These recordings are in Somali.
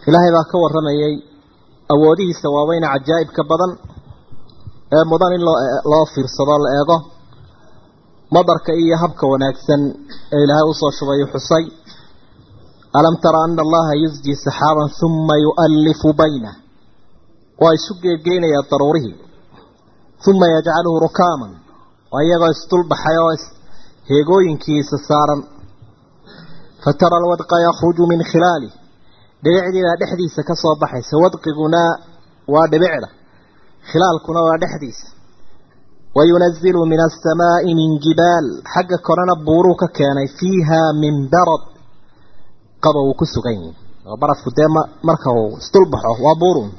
ilaahay baa ka warramayay awoodihiisa waaweyne cajaa'ibka badan ee mudan in loo loo fiirsado la eego madarka iyo habka wanaagsan ee ilaahay usoo shubayo xusay alam tara ana allaha yusji saxaaban huma yu'allifu baynah waa isu geegeynayaa daruurihii uma yajcaluhu rukaaman waa iyagoo isdulbaxay oo heegooyinkiisa saaran fatara alwadqa yakhruju min khilaalih dhibicdiibaa dhexdiisa ka soo baxaysa wadqiguna waa dhibicda khilaalkuna waa dhexdiisa wayunazilu min asamaai min jibaal xagga korena buuruu ka keenay fiiha min barad qaba uu ku sugan yihi oo barafku dee marka uu isdulbaxo waa buurun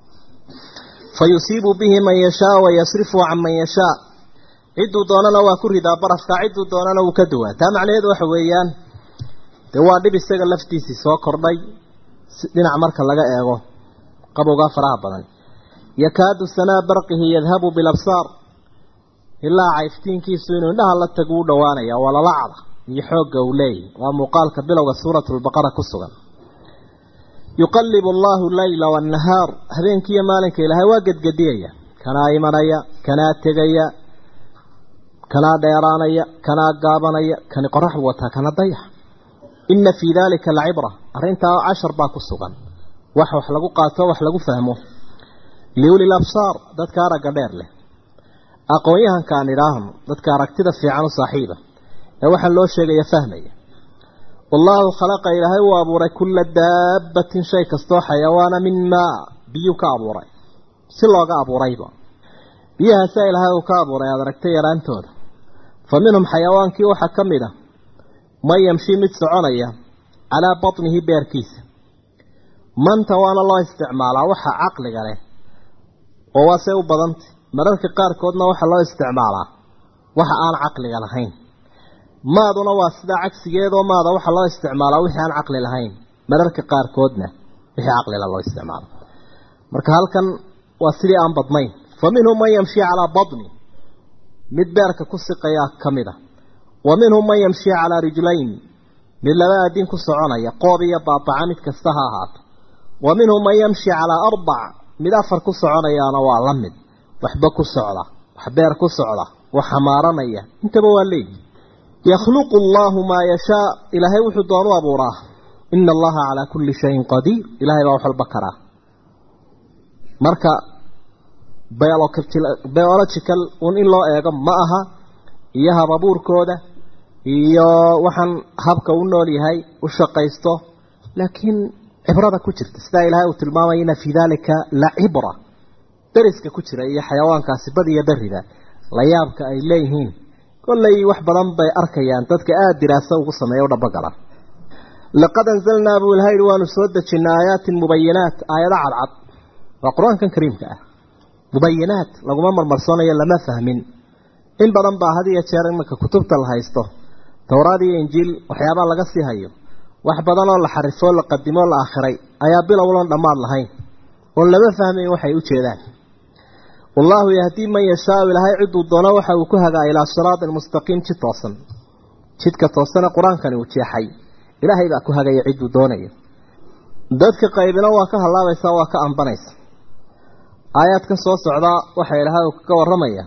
fa yusiibu bihi man yashaa wayasrifu can man yashaa cidduu doonana waa ku ridaa barafka cidduu doonana wuu ka duwaa taa macnaheedu waxa weeyaan dee waa dhib isaga laftiisii soo kordhay dhinac marka laga eego qabowgaa faraha badan yakaadu sanaa barqihi yadhabu bilabsaar ilaa cayftiinkiisu inuu indhaha la tagu u dhowaanaya waa lalacda iyo xoogga uu leeyahy waa muuqaalka bilowga suuratu lbaqara ku sugan yuqallibu allahu leyla waannahaar habeenkiiyo maalinka ilaahay waa gedgediyaya kanaa imanaya kanaa tegaya kanaa dheeraanaya kanaa gaabanaya kani qorax buu wataa kana dayax ina fii dalika lacibra arrintaa cashar baa ku sugan wax wax lagu qaato wax lagu fahmo liuli labsaar dadka aragga dheer leh aqoon-yahankaan idhaahno dadka aragtida fiican u saaxiiba ee waxaa loo sheegaya fahmaya wallaahu khalaqa ilaahay uu abuuray kulla daabbatin shay kastoo xayawaana min maa biyuu ka abuuray si looga abuurayba biyahaasaa ilaahay uu ka abuuray aada aragtay yaraantooda fa minhum xayawaankii waxaa ka mid a man yamshi mid soconaya calaa batnihi beerkiisa manta waana loo isticmaalaa waxa caqliga leh oo waa see u badantay mararka qaarkoodna waxaa loo isticmaalaa waxa aan caqliga lahayn maaduna waa sidaa cagsigeedoo maada waxaa loo isticmaalaa wixii aan caqli lahayn mararka qaarkoodna wixii caqlila loo isticmaalo marka halkan waa sidii aan badnayn fa minhum man yamshi calaa batni mid beerka ku siqayaa ka mid a wa minhum man yamshi calaa rijlayn mid laba aadin ku soconaya qoob iyo baabaca mid kasta ha ahaato wa minhum man yamshi calaa arbac mid afar ku soconayaana waa la mid waxba ku socda wax beer ku socda wax xamaaranaya intaba waa leeyihi yakhluqu allaahu maa yashaa ilaahay wuxuu doonu abuuraa ina allaha calaa kulli shayin qadiir ilahay baa wax walba karaa marka biological un in loo eego ma aha iyo hababuurkooda iyo waxaan habka u nool yahay u shaqaysto laakiin cibrada ku jirta sidaa ilaahay uu tilmaamaya ina fii dalika la cibra dariska ku jira iyo xayawaankaasi bad iyo berida la yaabka ay leeyihiin kollay wax badan bay arkayaan dadka aada diraaso ugu sameeya u dhabagala laqad anzalnaa buu ilahay waanu soo dejinay aayaatin mubayinaat aayado cadcad waa qur-aankan kariimka ah mubayinaat laguma marmarsoonayo lama fahmin in badan baa had iyo jeer imanka kutubta la haysto towraad iyo injiil waxyaabaa laga sii hayo wax badan oo la xarifoo la qadimoo la aakhiray ayaa bilowlan dhammaad lahayn oon lama fahmayn waxay u jeedaan wallaahu yahdii man yashaau ilaahay ciduu doono waxa uu ku hagaa ilaa siraatin mustaqiim jid toosan jidka toosana qur-aankani uu jeexay ilaahay baa ku hagaya ciduu doonayo dadka qaybina waa ka hallaabaysaa waa ka ambanaysa aayaadkan soo socdaa waxaa ilaahay uu kaga warramaya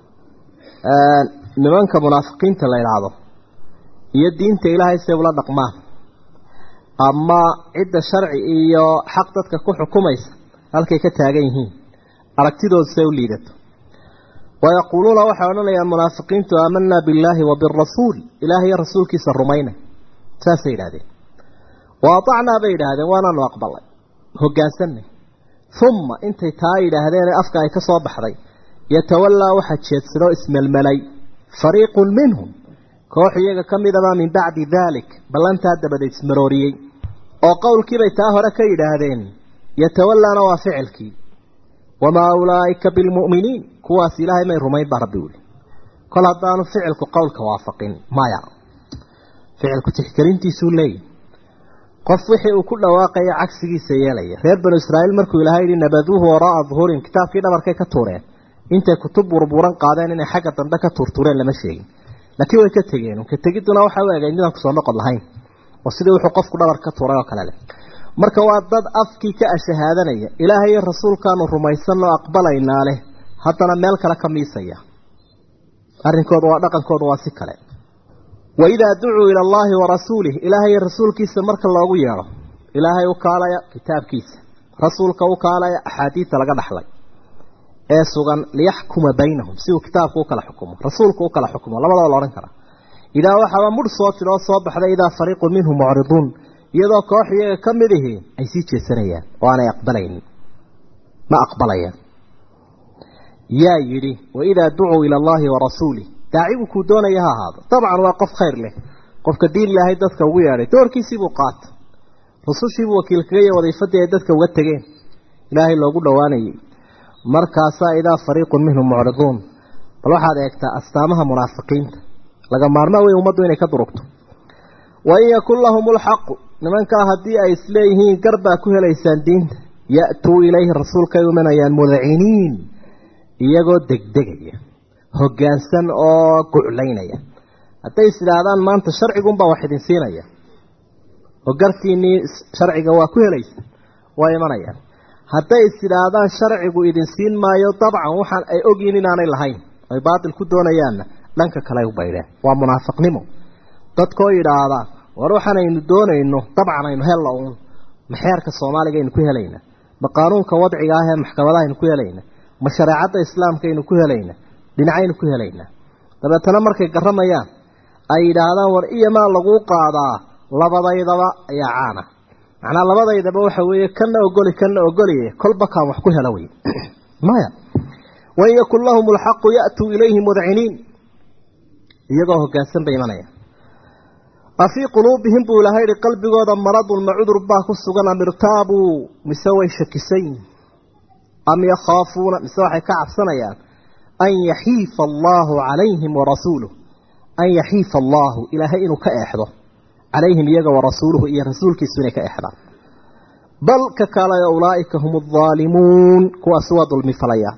nimanka munaafiqiinta la idhaahdo iyo diinta ilaahay say ula dhaqmaan ama cidda sharci iyo xaq dadka ku xukumaysa halkay ka taagan yihiin aragtidooda say u liidato wayaquuluuna waxay odhanayaan munaafiqiintu aamanaa billaahi wa birasuul ilaahay iyo rasuulkiisa rumaynay saasay yidhahdeen wa atacnaa bay yidhaahdeen waanaanu aqbalay hoggaansanay uma intay taa yidhaahdeenee afka ay ka soo baxday yatawallaa waxaa jeedsadoo ismelmelay fariiqun minhum koox iyaga ka midabaa min bacdi daalik ballantaa dabadeed ismarooriyey oo qowlkiibay taa hore ka yidhaahdeen yatawallaana waa ficilkii wamaa ulaa'ika bilmu'miniin kuwaas ilaahay may rumayn baa rabbi wuli kol haddaanu ficilku qowlka waafaqin maya ficilku tixgelintiisuu leeyahy qof wixii uu ku dhawaaqaya cagsigiisa yeelaya reer banu israa'iil markuu ilaahay yidhi nabaduuhu waraa'a duhurin kitaabkii dhabarkay ka tuureen intay kutub burburan qaadeen inay xagga dambe ka tuurtuureen lama sheegin laakiin way ka tegeen ka tegidduna waxa u egay midaan kusoo noqon lahayn oo sidii wuxuu qofku dhabar ka tuuray oo kale leh marka waa dad afkii ka ashahaadanaya ilaahay iyo rasuulkaanu rumaysanoo aqbalaynaa leh haddana meel kale ka miisaya arrinkooda waa dhaqankooda waa si kale waidaa ducuu ila allaahi wa rasuulih ilaahay iyo rasuulkiisa marka loogu yeedho ilaahay u kaalaya kitaabkiisa rasuulka u kaalaya axaadiidta laga dhaxlay ee sugan liyaxkuma baynahum si uu kitaabku u kala xukumo rasuulku u kala xukumo labadaba la odhan karaa idaa waxaaba mudh soo tidoo soo baxday idaa fariiqun minhum mucriduun iyadoo koox iyaga ka mid ihi ay sii jeesanayaan oo aanay aqbalaynin ma aqbalayaan yaa yidhi waidaa ducuu ila allaahi wa rasuulih daacigu kuu doonaya ha ahaado dabcan waa qof khayr leh qofka diin ilaahay dadka ugu yeedhay doorkiisiibuu qaata rusushiibuu wakiilkagaiyo wadiifadii ay dadka uga tegeen ilaahay loogu dhowaanayay markaasaa idaa fariiqun minhum mucriduun bal waxaad eegtaa astaamaha munaafiqiinta laga maarmaa wey ummaddu inay ka durugto wain yakun lahum lxaqu nimankaa haddii ay isleeyihiin gar baa ku helaysaan diinta ya'tuu ilayhi rasuulkay umanayaan mudciniin iyagoo degdegaya hoggaansan oo guclaynaya hadday is idhaahdaan maanta sharcigunbaa wax idin siinaya oo gartiinnii sharciga waa ku helaysa waa imanayaan hadday is idhaahdaan sharcigu idin siin maayo dabcan waxaan ay ogyihin inaanay lahayn ay baatil ku doonayaanna dhanka kale u baydheen waa munaafiqnimo dadkoo yidhaahda war waxaanaynu doonayno dabcan aynu hella uun ma xeerka soomaaliga aynu ku helayna ma qaanuunka wadciga ah ee maxkamadaha aynu ku helayna ma shareecadda islaamka aynu ku helayna dhinacaynu ku helaynaa dabeetana markay garamayaan ay yidhaahdaan war iyamaa laguu qaadaa labadaydaba ayaa caana macnaa labadaydaba waxa weeye kana ogoli kana ogoliye kolba kaan wax ku hela wey maya wain yakun lahum alxaqu ya'tuu ilayhi mudciniin iyagoo hoggaansan bay imanaya afii quluubihim buu ilahay yihi qalbigooda maradun ma cudur baa ku sugan am irtaabuu mise way shakisayn am yakhaafuuna mise waxay ka cabsanayaan an yaxiifa allaahu calayhim warasuuluh an yaxiifa allaahu ilaahay inuu ka eexdo calayhim iyaga warasuuluhu iyo rasuulkiisu inay ka eexdaan bal ka kaalaya ulaa'ika hum aldaalimuun kuwaasi waa dulmi falaya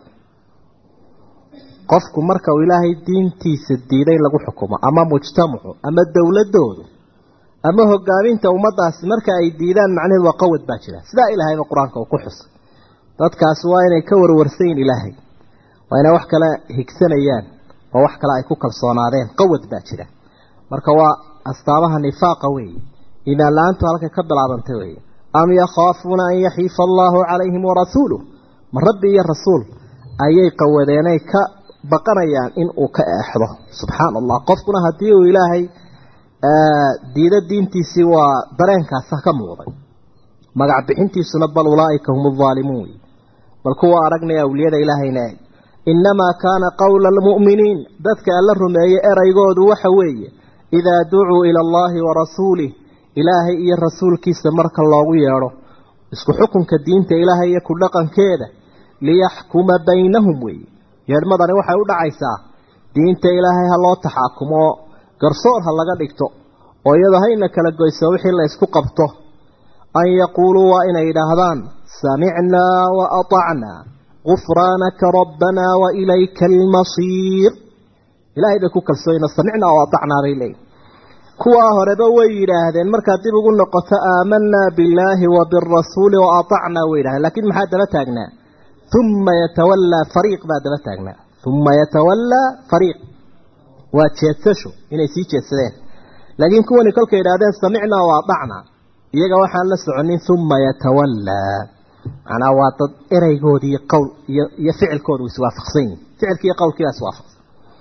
qofku marka uu ilaahay diintiisa diiday lagu xukumo ama mujtamacu ama dowladoodu ama hogaaminta ummadaasi marka ay diidaan macnaheedu waa qawad baa jira sidaa ilaahayba qur-aanka uu ku xusay dadkaasi waa inay ka warwarsayin ilaahay waa inay wax kale higsanayaan oo wax kale ay ku kalsoonaadeen qawad baa jira marka waa astaamaha nifaaqa weeye iimaan la-aantu halkay ka bilaabantay weeye am yakhaafuuna an yaxiifa allaahu calayhim warasuuluh ma rabbi iyo rasuul ayay qawadeenay ka baqanayaan in uu ka eexdo subxaana allah qofkuna haddii uu ilaahay diido diintiisii waa dareenkaasa ka muuqday magac bixintiisuna bal ulaa'ika hum aldaalimuun wey bal kuwa aragnaya awliyada ilaahayna eeg innamaa kaana qowla almu'miniin dadka alla rumeeyey eraygoodu waxa weeye idaa ducuu ila allaahi wa rasuulih ilaahay iyo rasuulkiisa marka loogu yeedho isku xukunka diinta ilaahay iyo ku dhaqankeeda liyaxkuma baynahum weeye yeedhmadani waxay u dhacaysaa diinta ilaahay ha loo taxaakumo garsoor ha laga dhigto oo iyadoo hayna kala goyso wixii la isku qabto an yaquuluu waa inay yidhaahdaan samicnaa wa atacnaa gufraanaka rabbanaa wa ilayka almasiir ilaahay bay ku kalsooyna samicnaa wa atacnaa bay leeyihin kuwaa horeba way yidhaahdeen markaad dib ugu noqoto aamanaa billaahi wa birasuuli wa atacnaa way yidhahdeen laakiin maxaa daba taagnaa uma yatawallaa fariiq baa daba taagnaa uma yatawallaa fariiq waa jeedsasho inay sii jeedsadeen laakiin kuwani kolkay yidhahdeen samicnaa wa atacnaa iyaga waxaan la soconin uma yatawallaa macnaa waa dad ereygoodii qowl iyo iyo ficilkoodu iswaafaqsan yihin ficilkii iyo qowlkiibaa iswaafaqsan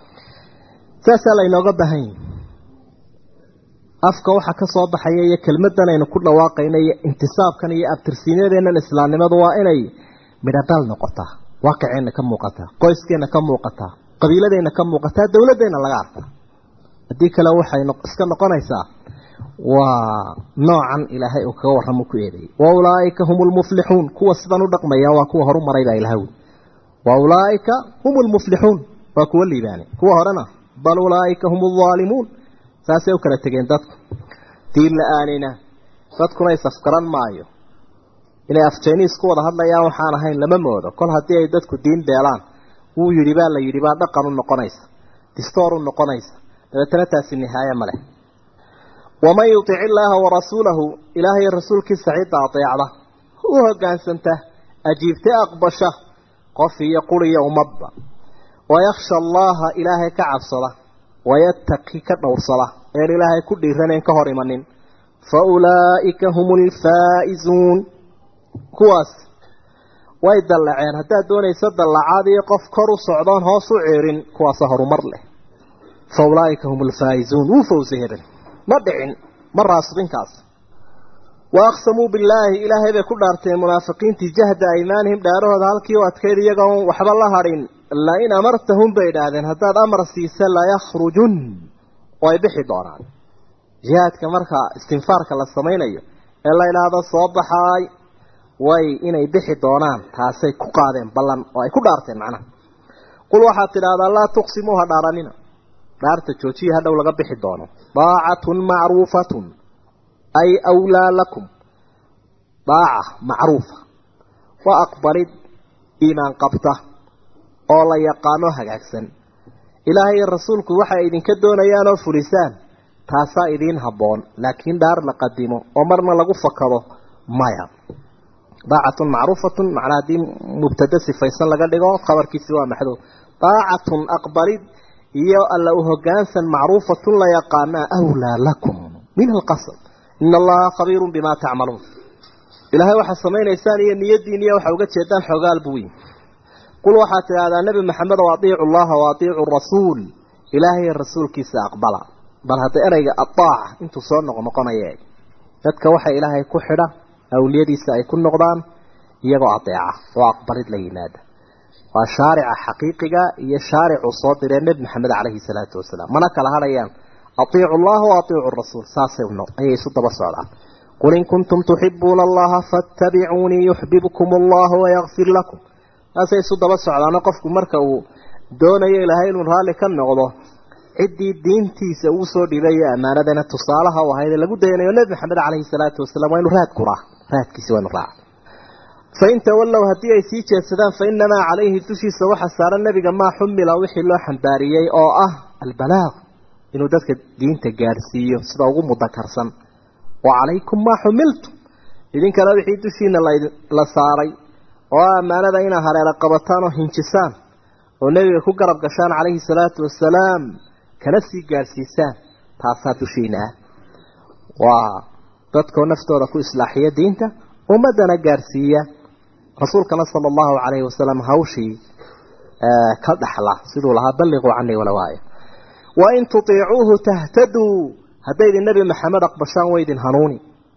saasaa laynooga baahan yihi afka waxa ka soo baxaya iyo kelmadan aynu ku dhawaaqayna iyo intisaabkan iyo abtirsiinyadeennan islaamnimadu waa inay midhadhal noqotaa waaqiceenna ka muuqataa qoyskeenna ka muuqataa qabiiladeenna ka muuqataa dowladeenna laga arkaa haddii kale waxay iska noqonaysaa waa noocan ilaahay uu kaga warramo ku eedeeyey wa ulaa'ika hum lmuflixuun kuwa sidan u dhaqmaya waa kuwa horu maray baa ilahay wi wa ulaa'ika hum lmuflixuun waa kuwa liibaane kuwa horena bal ulaa'ika hum aldaalimuun saasay u kala tegeen dadku diin la-aanina dadkuna isafgaran maayo inay afjayniis ku wada hadlayaan waxaan ahayn lama moodo kol haddii ay dadku diin beelaan wuu yidhi baa la yidhi baa dhaqan u noqonaysa distoor u noqonaysa dabeetana taasi nihaaye ma leh waman yutic illaaha warasuulahu ilaahay rasuulkiisa cidda adeecda u hogaansanta ajiibta aqbasha qof iyo quriyo ummadba wayakhsha allaha ilaahay ka cabsada wayattaqi ka dhowrsada een ilaahay ku dhiiranayn ka hor imanin fa ulaa'ika hum lfaa'izuun kuwaas way dallaceen haddaad doonayso dallacaad iyo qof kor u socdoon hoos u ceerin kuwaasa horumar leh fa ulaa'ika hum alfaa'izuun wuu fawsa hebel ma dhicin ma raasbinkaas wa aqsamuu billaahi ilaahay bay ku dhaarteen munaafiqiintii jahda aymaanihim dhaarahooda halkii u adkayd iyagoon waxba la hadhin lain amartahum bay idhaahdeen haddaad amar siisa layakrujun way bixi doonaan jihaadka marka istinfaarka la samaynayo ee la idhaahdo soo baxaay way inay bixi doonaan taasay ku qaadeen ballan oo ay ku dhaarteen macnaha qul waxaad tidhaahdaa laa tuqsimuu ha dhaaranina dhaarta joojiya hadhow laga bixi doono daacatun macruufatun ay awlaa lakum daaca macruufa waa aqbalid iimaan qabta oo la yaqaano hagaagsan ilaahay iyo rasuulku waxay idinka doonayaan oo fulisaan taasaa idiin habboon laakiin dhaar la qadimo oo marna lagu fakado maya daacatun macruufatun macnaa haddii mubtada sifaysan laga dhigo khabarkiisi waa maxduud daacatun aqbalid iyo alla u hogaansan macruufatun la yaqaanaa awlaa lakum min alqasab ina allaha khabiirun bimaa tacmaluun ilaahay waxaa samaynaysaan iyo niyadiin iyo waxa uga jeedaan xoogaal buu yihi qul waxaad tidhaahdaa nebi maxamed oo atiicu llaha wa atiicu rasuul ilaahay rasuulkiisa aqbala bal hadda ereyga adaaca intuu soo noqnoqonaya eeg dadka waxa ilaahay ku xidha awliyadiisa ay ku noqdaan iyagoo adeeca oo aqbalid la yimaada waa shaarica xaqiiqiga iyo shaaricuu soo diree nebi maxamed calayhi salaatu wasalaam mana kala hadhayaan atiicu llaha wa atiicu rasuul saasay ayay isu daba socdaan qul in kuntum tuxibuuna allaha faatabicuunii yuxbibkum allahu wayakfir lakum saasay isu daba socdaano qofku marka uu doonayo ilaahay inuu raalli ka noqdo ciddii diintiisa uu soo dhibay iyo ammaanadana tusaalaha u ahayd lagu dayanayo nebi maxamed calayhi salaatu wasalaam waa inu raad kuraa raadkiisi waa inu raaca fain tawallow haddii ay sii jeedsadaan fa inamaa calayhi dushiisa waxa saaran nebiga maa xumila wixii loo xambaariyey oo ah albalaaq inuu dadka diinta gaadhsiiyo sida ugu mudakarsan wa calaykum maa xumiltum idinkana wixii dushiina la saaray oo ammaanada inaad hareero qabataan oo hinjisaan oo nebiga ku garab gashaan calayhi salaatu wasalaam kana sii gaadhsiisaan taasaa dushiina ah waa dadkoo naftooda ku islaaxiya diinta ummaddana gaadhsiiya rasuulkana sala allahu calayhi wasalam hawshii ka dhaxla siduu lahaa balliquu canii walawaaya wain tutiicuuhu tahtaduu haddaydin nebi maxamed aqbashaan waydin hanuuni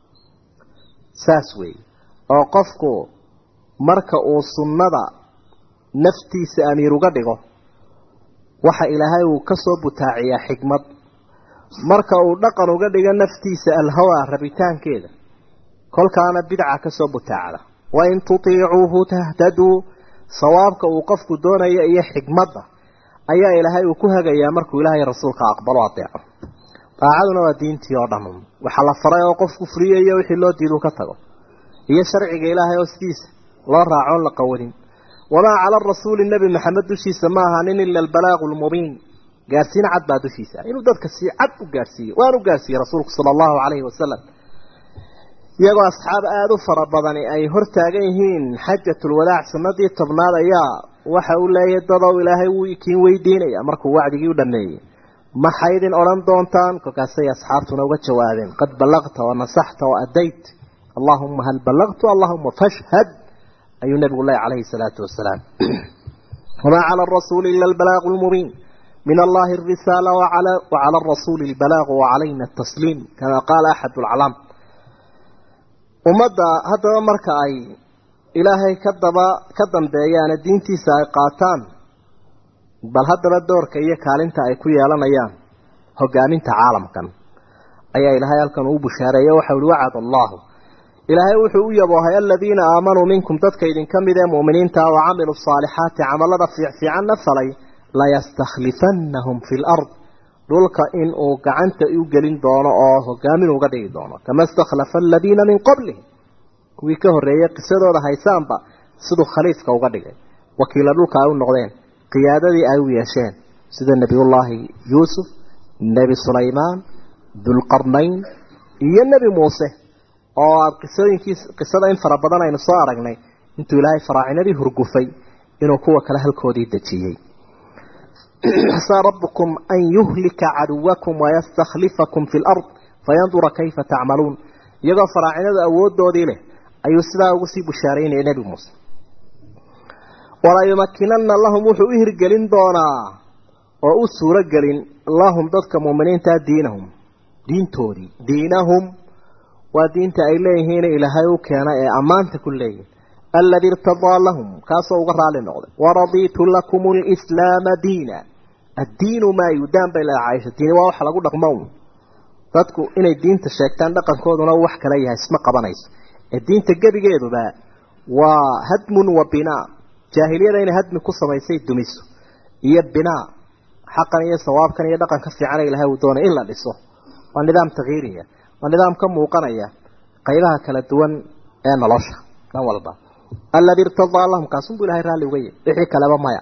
saas weeye oo qofku marka uu sunnada naftiisa amiir uga dhigo waxa ilaahay uu ka soo butaaciyaa xikmad marka uu dhaqan uga dhigo naftiisa alhawaa rabitaankeeda kolkaana bidca ka soo butaacda wain tutiicuuhu tahtaduu sawaabka uu qofku doonaya iyo xikmadda ayaa ilaahay uu ku hagayaa markuu ilaahay rasuulka aqbalo adeeco daacaduna waa diintii oo dhan waxaa la faray oo qofku furiyayo wixii loo diidu ka tago iyo sharciga ilaahay oo sidiisa loo raacoon la qawadin wamaa cala arasuuli nebi maxamed dushiisa ma ahaanin ila albalaaqu lmubiin gaadhsiin cad baa dushiisa inuu dadka si cad u gaadhsiiyo waan u gaadhsiiyey rasuulku sala allahu calayhi wasalam iyagoo asxaab aada u fara badani ay hor taagan yihiin xajatulwadaac sanadii tobnaad ayaa waxa uu leeyahay dadow ilaahay wuu ikiin weydiinaya markuu wacdigii u dhameeyey maxay idin odhan doontaan kolkaasay asxaabtuna uga jawaabeen qad ballaqta wa nasaxta wa adayt allahuma hal ballaqtu allahuma fashhad ayuu nabigu leeyahy calayhi salaatu wasalaam wamaa cala arasuuli ila albalaaqu lmubiin min allahi arisaala wacala arasuuli albalaaqu wacalayna atasliim kama qaala axad lcalaam ummadda haddaba marka ay ilaahay ka daba ka dambeeyaane diintiisa ay qaataan bal haddaba doorka iyo kaalinta ay ku yeelanayaan hogaaminta caalamkan ayaa ilaahay halkan uu bushaareeye waxau ihi wacad allahu ilaahay wuxuu u yaboohay aladiina aamanuu minkum dadka idinka mid ee mu'miniinta wa camiluu saalixaati camalada fiicfiicanna falay layastakhlifannahum fi lard dhulka in uu gacanta u gelin doono oo hogaamin uga dhigi doono kama istakhlafa aladiina min qablihim kuwii ka horreeyey qisadooda haysaanba siduu khaliifka uga dhigay wakiila dhulka ay u noqdeen qiyaadadii ay u yeesheen sida nebiyullaahi yuusuf nebi sulaymaan dulqarnayn iyo nebi muuse oo aada qisooyinkiis qisada in fara badan aynu soo aragnay intuu ilaahay faraacinadii hurgufay inuu kuwa kale halkoodii dejiyey asaa rabbukum an yuhlika caduwakum wayastakhlifakum fi lard fayandura kayfa tacmaluun iyagoo faraacinadu awoodoodii leh ayuu sidaa ugu sii bushaaraynaya nebi muuse walayumakinana lahum wuxuu u hirgelin doonaa oo u suuro gelin lahum dadka muuminiintaa diinahum diintoodii diinahum waa diinta ay leeyihiin ilaahay u keena ee ammaanta ku leeyihin alladii irtadaa lahum kaasoo uga raali noqday waradiitu lakum lislaama diina addiinu maa yudaan bay leedahay caaisha diini waa waxa lagu dhaqmo un dadku inay diinta sheegtaan dhaqankooduna wax kala yahay isma qabanayso ee diinta gebigeeduba waa hadmun wa binaa jaahiliyada inay hadmi ku samaysay dumiso iyo binaa xaqan iyo sawaabkan iyo dhaqanka fiican ilahay uu doonay in la dhiso waa nidaam takhiiriya waa nidaam ka muuqanaya qaybaha kala duwan ee nolosha dhan walba alladii irtadaa lahum kaasunbuu ilahay raalli uga yahy wixii kaleba maya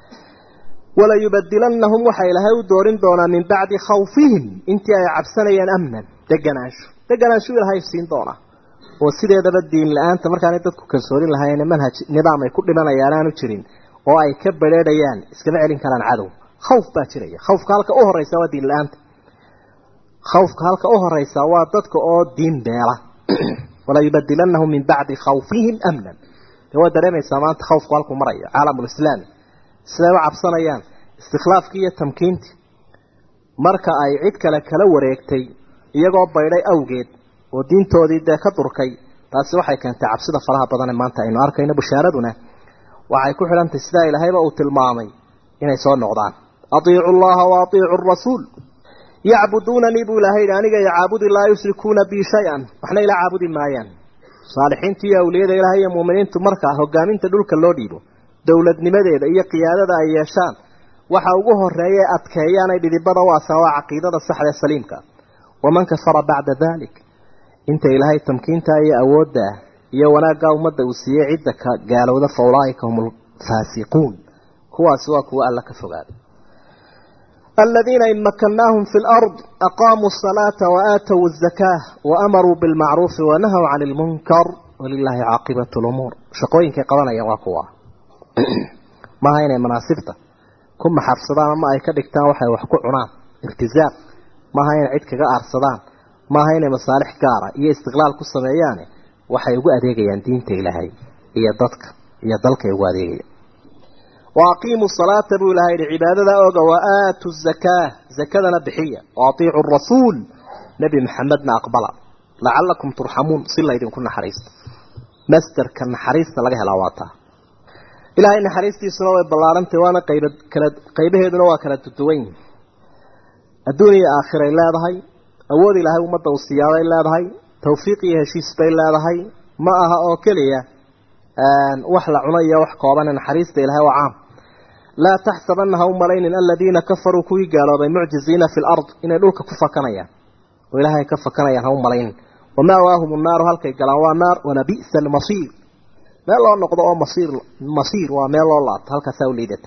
walayubadilannahum waxaa ilaahay u doorin doonaa min bacdi khawfihim intii ay cabsanayeen amnan deganaansho deganaanshu ilaahay siin doonaa oo sideedaba diin la-aanta markaanay dadku kalsoonin lahayn manhaj nidaam ay ku dhimanayaan aanu jirin oo ay ka badheedhayaan iskama celin karaan cadow khawf baa jiraya khawfka halka u horeysa waa diin la-aanta khawfka halka u horeysa waa dadka oo diin beela walayubadilannahum min bacdi khawfihim amnan de waa dareemaysaa maanta khawfku halkuu marayo caalamulislaami siday u cabsanayaan istikhlaafkii iyo tamkiintii marka ay cid kale kala wareegtay iyagoo baydhay awgeed oo diintoodii dee ka durkay taasi waxay keentay cabsida faraha badan ee maanta aynu arkayno bushaaraduna waxay ku xidhantahy sidaa ilaahayba uu tilmaamay inay soo noqdaan atiicu llaha wa atiicu rasuul yacbuduunanii buu ilaahay yidhi aniga yacaabudi laa yushrikuuna bii shay-an waxna ila caabudi maayaan saalixiinta iyo awliyada ilahay iyo muuminiintu markaa hogaaminta dhulka loo dhiibo dowladnimadeeda iyo qiyaadada ay yeeshaan waxa ugu horeeya adkeeyaan ay dhidibada u asaan waa caqiidada saxda ee saliimka waman kafara bacda dalik inta ilaahay tamkiinta iyo awoodda iyo wanaaggaa ummadda uu siiyey cidda ka gaalowda fa ulaaika hum alfaasiquun kuwaasi waa kuwa alla ka fogaaday الذين إن مكناهم في الأرض أقاموا الصلاة وآتوا الزكاة وأمروا بالمعروف ونهوا عن المنكر ولله عاقبة الأمور شقوين كي قوانا يواقوا ما هين مناسبته كم حفصدان ما أي كدكتان وحي وحكو عنان ارتزاق ما هين عدك قار صدان ما هين مصالح قارة إيه استغلال كو سمعياني وحي يقو أديقيان دين تيلهي إيه ضدك إيه ضلك يقو أديقيان وأقيموا الصلاة بو لهي لعبادة أوغا وآتوا الزكاة زكاة نبحية وأطيعوا الرسول نبي محمدنا أقبلا لعلكم ترحمون صلى إذن كنا حريص مستر كان حريصنا لغيها الأواتا إلهي إن حريصتي سنوى بلارنتي وانا قيبه دنوا كانت تدوين الدنيا آخرة إلا هذا أول إلهي ومدى والسيارة إلا هذا توفيقي هشيس بي إلا هذا ما أها أوكلية وحلا عنيا وحقابنا حريصة إلهي وعام لا تحسبنها أمرين الذين كفروا كوي قالوا بمعجزين في الأرض إن لوك كفا كنيا وإلهي كفا كنيا هم ملايين وما واهم النار هل كي قالوا نار ونبئس المصير ما الله نقضوا مصير مصير وما الله هل كثوليدت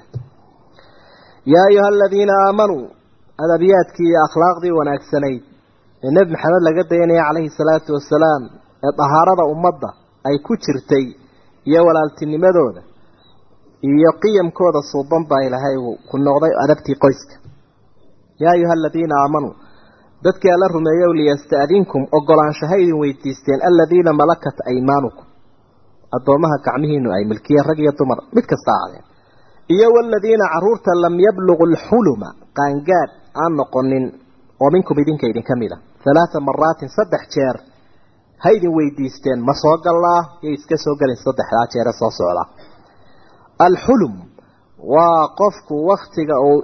يا أيها الذين آمنوا هذا بياتك أخلاق دي ونأكسني النبي محمد لقد يعني عليه الصلاة والسلام طهارة أمضة أي كترتي يا walaaltinimadooda iyo qiyamkooda suuban baa ilaahay uu ku noqday adabtii qoyska yaa ayuha aladiina aamanuu dadkii alla rumeeyow liyasta'dinkum ogolaanshaha idin weydiisteen aladiina malakat aymaanukum addoomaha gacmihiinu ay milkiyeen rag iyo dumar mid kasta ahaadeen iyo waladiina caruurta lam yabluqu lxuluma qaangaadh aan noqonin oo minkum idinka idinka mid a halaata maraatin saddex jeer ha idin weydiisteen ma soo gallaa yay iska soo gelin saddexdaa jeere soo socda alxulum waa qofku waktiga uu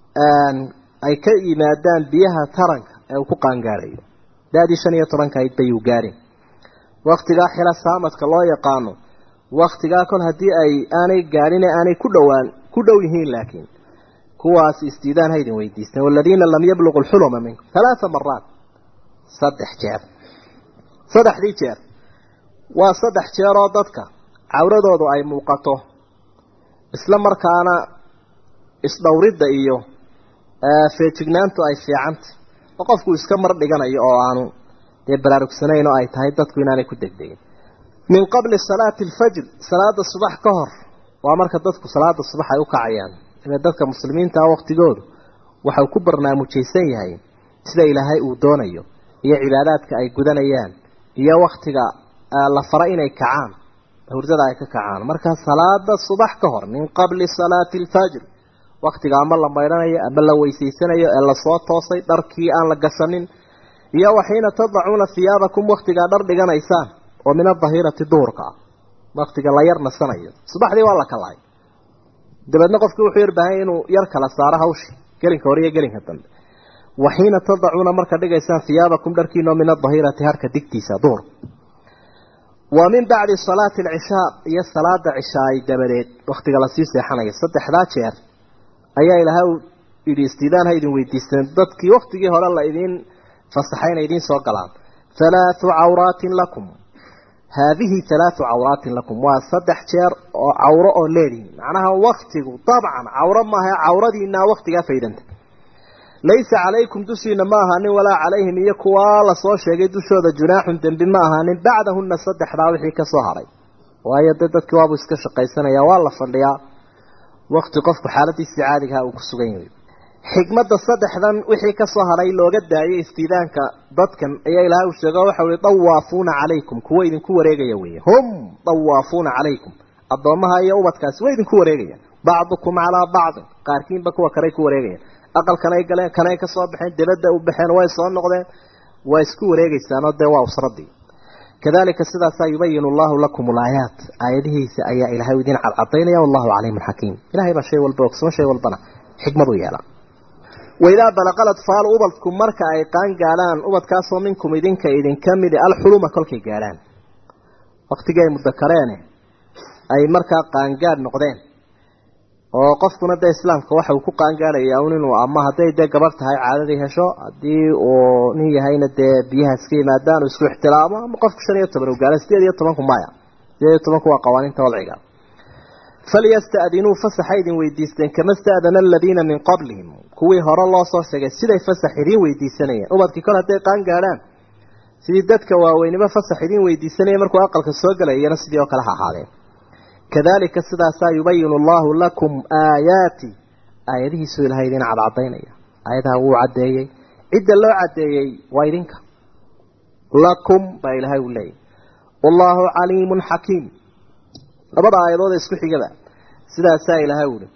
ay ka yimaadaan biyaha taranka ee uu ku qaangaarayo da-dii shan iyo tobanka ayd bayuu gaarin waktigaa xila saamadka loo yaqaano waktigaa kol haddii ay aanay gaadhin ee aanay ku dhowaan ku dhow yihiin laakiin kuwaas isdiidaan ha idin weydiisteen waladiina lam yabluqu lxuluma minkum halaaa maraat saddex jeer saddexdii jeer waa saddex jeeroo dadka cawradoodu ay muuqato isla markaana isdhowridda iyo feejignaantu ay fiicantay oo qofku iska mar dhiganayo oo aanu dee baraarugsanayn oo ay tahay dadku inaanay ku degdegin min qabli salaati alfajr salaada subax ka hor waa marka dadku salaada subax ay u kacayaan ile dadka muslimiinta ah waqtigoodu waxau ku barnaamijaysan yahay sida ilaahay uu doonayo iyo cibaadaadka ay gudanayaan iyo waktiga la fara inay kacaan hurdada ay ka kacaan marka salaada subax ka hor min qabli salaati alfajr waktiga ama la maydhanayo ama la weysaysanayo ee lasoo toosay dharkii aan la gashanin iyo waxiina tadacuuna hiyaabakum waktigaa dhar dhiganaysaan oo min adahirati duhurka ah waktiga la yar nasanayo subaxdii waa la kalahay dabeedna qofkii wuxuu yar baahanya inuu yar kala saaro hawshi gelinka hore iyo gelinka dambe waxiina tadacuuna marka dhigaysaan hiyaabakum dharkiinoo min adahirati harka digtiisa duhur wa min bacdi salaati alcishaa iyo salaada cishaay dabadeed waktiga lasii seexanayo saddexdaa jeer ayaa ilaahay u yidhi istiidaan ha idin weydiisteen dadkii waktigii hore la idiin fasaxay inay idiin soo galaan halaathu cawraatin lakum haadihi halaathu cawraatin lakum waa saddex jeer oo cawro oo leedihin macnaha waktigu dabcan cawro maaha cawradiinaa waktigaa faydanta laysa calaykum dushiina ma ahaanin walaa calayhim iyo kuwaa lasoo sheegay dushooda junaaxun dembi ma ahaanin bacdahunna saddexdaa wixii ka soo haray waayo dee dadkii waabuu iska shaqaysanaya waa la fadhiyaa wakti qofku xaaladiisii caadigaha uu ku sugan yahay xikmadda saddexdan wixii ka soo haray looga daayay istiidaanka dadkan ayaa ilaahay uu sheego waxa weye dawaafuuna calaykum kuwa idinku wareegaya weeye hum dawaafuuna calaykum addoommaha iyo ubadkaasi way idinku wareegayaan bacdukum calaa bacdin qaarkiinba kuwa kaley ku wareegayaan aqalkanay galeen kanay ka soo baxeen dibadda u baxeen way soo noqdeen waa isku wareegaysaanoo dee waa usradii kadalika sidaasaa yubayinu allahu lakum alaayaat aayadihiisa ayaa ilaahay idin cadcadaynaya wallahu caliimun xakiim ilahay baa shay walba ogsoon shay walbana xikmadu yeela waidaa balaqal atfaalu ubadku marka ay qaan gaadhaan ubadkaasoo minkum idinka idinka midi alxuluma kolkay gaadhaan waktigii ay mudakareene ay markaa qaangaadh noqdeen oo qofkuna dee islaamka waxa uu ku qaangaadhaya un inuu ama hadday dee gabarh tahay caadadii hesho haddii uu nin yahayna dee biyaha iska yimaadaan uu isku ixtilaamo ama qofku shan iyo toban u gaala sideed iyo tobanku maya sideed iyo tobanku waa qawaaniinta wadciga falyasta'dinuu fasaxa idin weydiisteen kama sta'dana aladiina min qablihim kuwii hore loo soo sheegay siday fasax idiin weydiisanayeen ubadkii kol hadday qaan gaadhaan sidii dadka waaweynimo fasax idiin weydiisanaya markuu aqalka soo galay iyana sidii oo kale ha ahaadeen kadalika sidaasaa yubayinu allahu lakum aayaati aayadihiisuu ilahay idin cadcadaynaya aayadaha wuu caddeeyey cidda loo caddeeyey waa idinka lakum baa ilaahay uu leeyahy wallaahu caliimun xakiim labada aayadood ee isku xigaba sidaasaa ilaahay uhi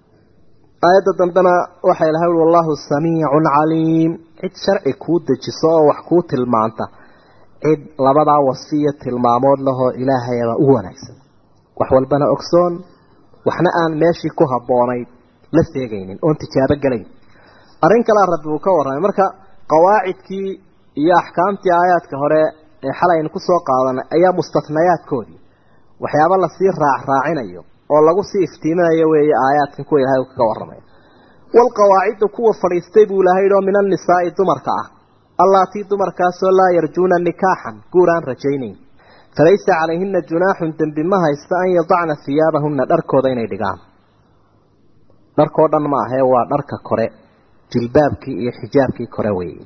aayadda dambena waxaa ilahay uhi wallahu samiicun caliim cid sharci kuu dejiso oo wax kuu tilmaanta cid labadaa wasiyo tilmaamood lahoo ilaahayaba u wanaagsan wax walbana ogsoon waxna aan meeshii ku habboonayd la seegaynin oon tijaabo gelayn arrin kalea rabbi uu ka warramay marka qawaacidkii iyo axkaamtii aayaadka hore ee xalay aynu kusoo qaadanay ayaa mustatnayaadkoodii waxyaaba lasii raacraacinayo oo lagu sii iftiiminayo weeye aayaadkan kuwa ilahay kaga warramaya walqawaacidu kuwa fadhiistay buu ilahay oo min annisaa'i dumarka ah allaatii dumarkaasoo laa yarjuuna nikaaxan guur aan rajaynayn falaysa calayhina junaaxun dembi ma haysta an yadacna hiyaabahunna dharkooda inay dhigaan dharkoo dhan ma ahee waa dharka kore jilbaabkii iyo xijaabkii kore weeye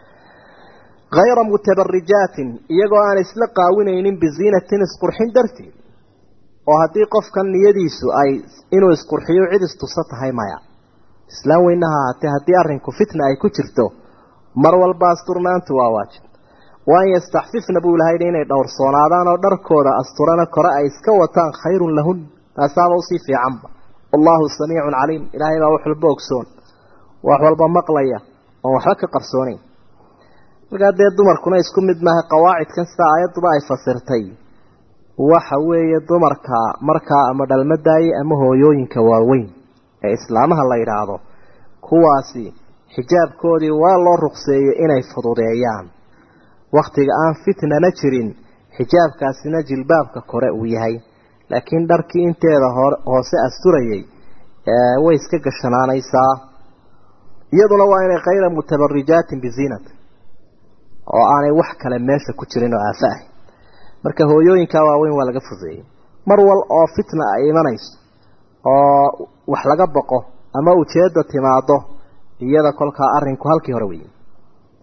hayra mutabarijaatin iyagoo aan isla qaawinaynin biziinatin isqurxin darteed oo haddii qofkan niyadiisu ay inuu isqurxiyo cid istusa tahay maya islaam weynaha ahaatee haddii arrinku fitna ay ku jirto mar walba asturnaantu waa waajib wa an yastaxfifna buu ilahay inay dhowrsoonaadaan oo dharkooda asturana kore ay iska wataan khayrun lahun taasaaba usii fiicanba wallahu samiicun caliim ilaahay baa wax walba ogsoon wax walba maqlaya oon waxba ka qarsoonayn markaa dee dumarkuna isku mid maaha qawaacidkan sida aayadduba ay fasirtay waxa weeye dumarka markaa ama dhalmadaaye ama hooyooyinka waaweyn ee islaamaha la yidhaahdo kuwaasi xijaabkoodii waa loo ruqseeyey inay fududeeyaan wakhtiga aan fitnana jirin xijaabkaasina jilbaabka kore uu yahay laakiin dharkii inteeda hoose asturayay way iska gashanaanaysaa iyaduna waa inay khayra mutabarijaatin biziinat oo aanay wax kale meesha ku jirin oo aafa ahy marka hooyooyinkaa waaweyn waa laga fudeeyey mar wal oo fitna ay imanayso oo wax laga baqo ama ujeedda timaado iyada kolkaa arrinku halkii hore weeyey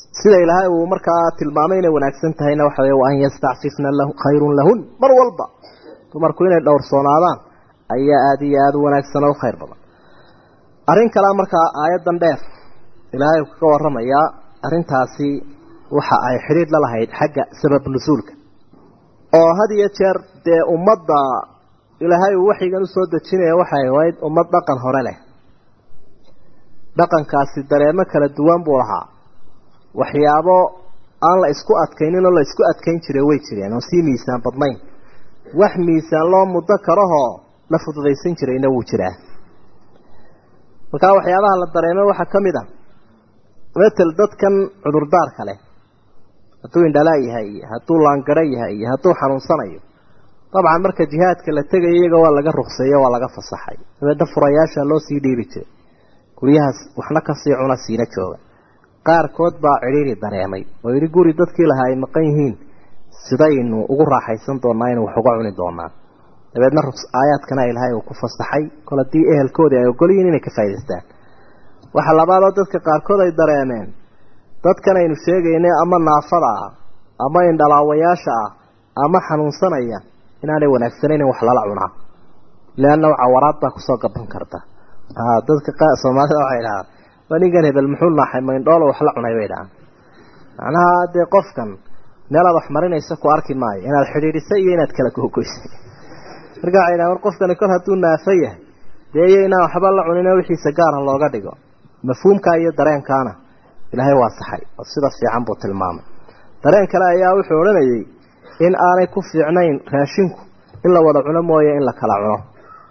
sida ilaahay uu markaa tilmaamay inay wanaagsan tahayna waxa weeye wa an yastacfifna lahu khayrun lahun mar walba dumarku inay dhowrsoonaadaan ayaa aada iyo aada u wanaagsan oo u khayr badan arrin kalea markaa aayaddan dheer ilaahay uu kaga warramayaa arrintaasi waxa ay xidhiidh la lahayd xagga sabab nusuulka oo had iyo jeer dee ummadda ilaahay uu waxyigan usoo dejinaya waxay ahayd ummad dhaqan hore leh dhaqankaasi dareemo kala duwan buu lahaa waxyaabo aan la isku adkaynin oo la isku adkayn jiray way jireen oo sii miisaan badnayn wax miisaan loo muddo karahoo la fududaysan jirayna wuu jiraa markaa waxyaabaha la dareemay waxaa ka mid a matel dadkan cudurdaarka leh hadduu indhalaa yahay iyo hadduu laangaro yahay iyo hadduu xanuunsanayo dabcan marka jihaadka la tegayo iyaga waa laga rukseeyo waa laga fasaxay dabeedna furayaasha loo sii dhiibi jiray guryahaas waxna kasii cuna siina jooga qaarkood baa cidhiiri dareemay oo yidhi guri dadkii lahaa ay maqan yihiin sidaynu ugu raaxaysan doonaa inu wax uga cuni doonaa dabeedna aayaadkana ilaahay uu ku fasaxay kol haddii ehelkoodii ay ogol yihiin inay ka faa'idaystaan waxa labaadoo dadka qaarkood ay dareemeen dadkan aynu sheegaynay ama naafada ah ama indhalaawayaasha ah ama xanuunsanaya inaanay wanaagsanayn in wax lala cunaa leanna cawaraad baa kusoo gaban karta dadka soomaalida waxay dhahaan waa ninkan hebel muxuu naaxay maindhoolo wax la cunay bay dhahaan macnaha dee qofkan meelaad wax marinaysa ku arki maayo inaad xidhiidhisay iyo inaad kala googoysay marka waxay dhahan war qofkani kol hadduu naafo yahay dee iyo inaan waxba la cunino wixiisa gaarha looga dhigo mafhuumkaa iyo dareenkaana ilaahay waa saxay oo sida fiican buu tilmaamay dareen kale ayaa wuxuu odhanayay in aanay ku fiicnayn raashinku in la wada cuno mooye in la kala cuno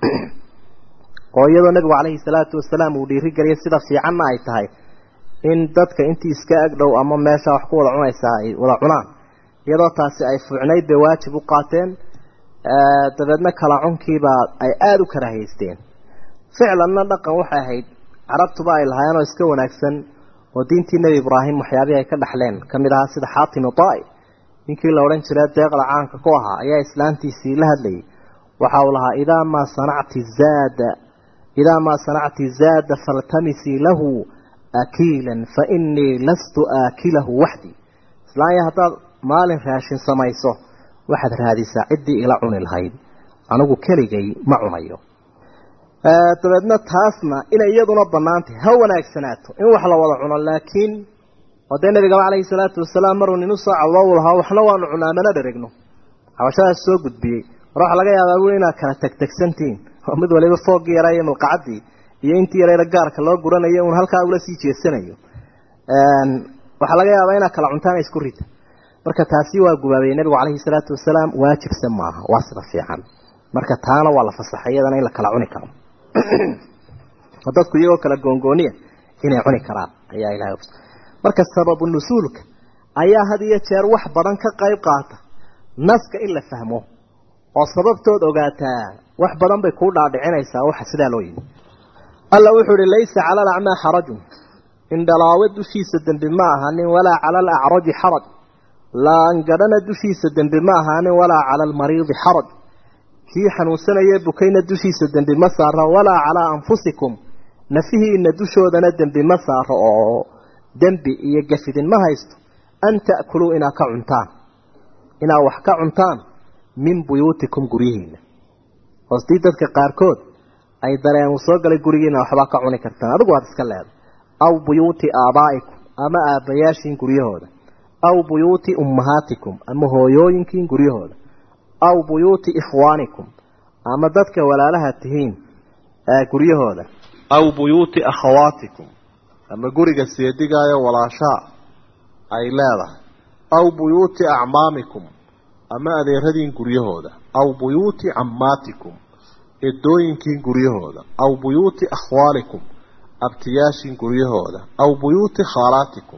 oo iyadoo nabigu calayhi salaatu wasalaam uu dhiirigeliyay sida fiicanna ay tahay in dadka intii iska agdhow ama meesha wax ku wada cunaysaa ay wada cunaan iyadoo taasi ay fuucnayd bay waajib u qaateen dabeedna kala cunkiibaa ay aada u karaahaysteen ficlanna dhaqan waxay ahayd carabtuba ay lahaayeen oo iska wanaagsan oo diintii nebi ibraahim waxyaabihii ay ka dhaxleen ka mid ahaa sida xaatim itai ninkii la odhan jiray deeqda caanka ku ahaa ayaa islaantiisii la hadlayay waxa uu lahaa idaa maa sanacti zaada idaa maa sanacti zaada faltamisii lahu akiilan fa inii lastu aakilahu waxdii islaanya haddaad maalin raashin samayso waxaad raadisaa ciddii ila cuni lahayd anigu keligay ma cunayo dabeedna taasna inay iyaduna bannaantahy ha wanaagsanaato in wax la wada cuno laakiin oo dee nabigaba calayhi salaatu wasalaam maruu nin usoo cadloo u lahaa waxna waanu cunaa mana dheregno xabashadaas soo gudbiyey mar waxaa laga yaabaa wuli inaad kala tegtegsantihiin oo mid waliba fooggii yaraa iyo milqacadii iyo intii yarayna gaarka loo guranayo uun halkaa ula sii jeesanayo waxaa laga yaabaa inaad kala cuntaan isku rita marka taasi waa gubaabay nabigu calayhi salaatu wasalaam waajibsan maaha waa sida fiican marka taana waa la fasaxay iyadana in la kala cuni karo oo dadku iyagoo kala goongooniya inay cuni karaan ayaa ilahay marka sababu nusuulka ayaa had iyo jeer wax badan ka qayb qaata naska in la fahmo oo sababtood ogaataa wax badan bay kuu dhaadhicinaysaa waxa sidaa loo yimi alla wuxuu ihi laysa cala alacmaa xarajun indhalaawe dushiisa dembi ma ahaanin walaa cala alacraji xaraj laangadhana dushiisa dembi ma ahaanin walaa cala almariidi xaraj kii xanuunsanayee bukayna dushiisa dembi ma saaro walaa calaa anfusikum nafihiina dushoodana dembi ma saaro oo dembi iyo gafidin ma haysto an ta'kuluu inaad ka cuntaan inaad wax ka cuntaan min buyuutikum guryihiina hoostii dadka qaarkood ay dareen uu soo galay gurigiina waxbaa ka cuni kartaan adigu waad iska leeday aw buyuuti aabaa'ikum ama aabbayaashiin guryahooda aw buyuuti ummahaatikum ama hooyooyinkiin guryahooda aw buyuuti ikhwaanikum ama dadka walaalaha tihiin guryahooda aw buyuuti akhawaatikum ama guriga seedigaayo walaashaa ay leedahay aw buyuuti acmaamikum ama adeeradiin guryahooda aw buyuuti cammaatikum edooyinkiin guryahooda aw buyuuti akhwaalikum abtiyaashiin guryahooda aw buyuuti khaalaatikum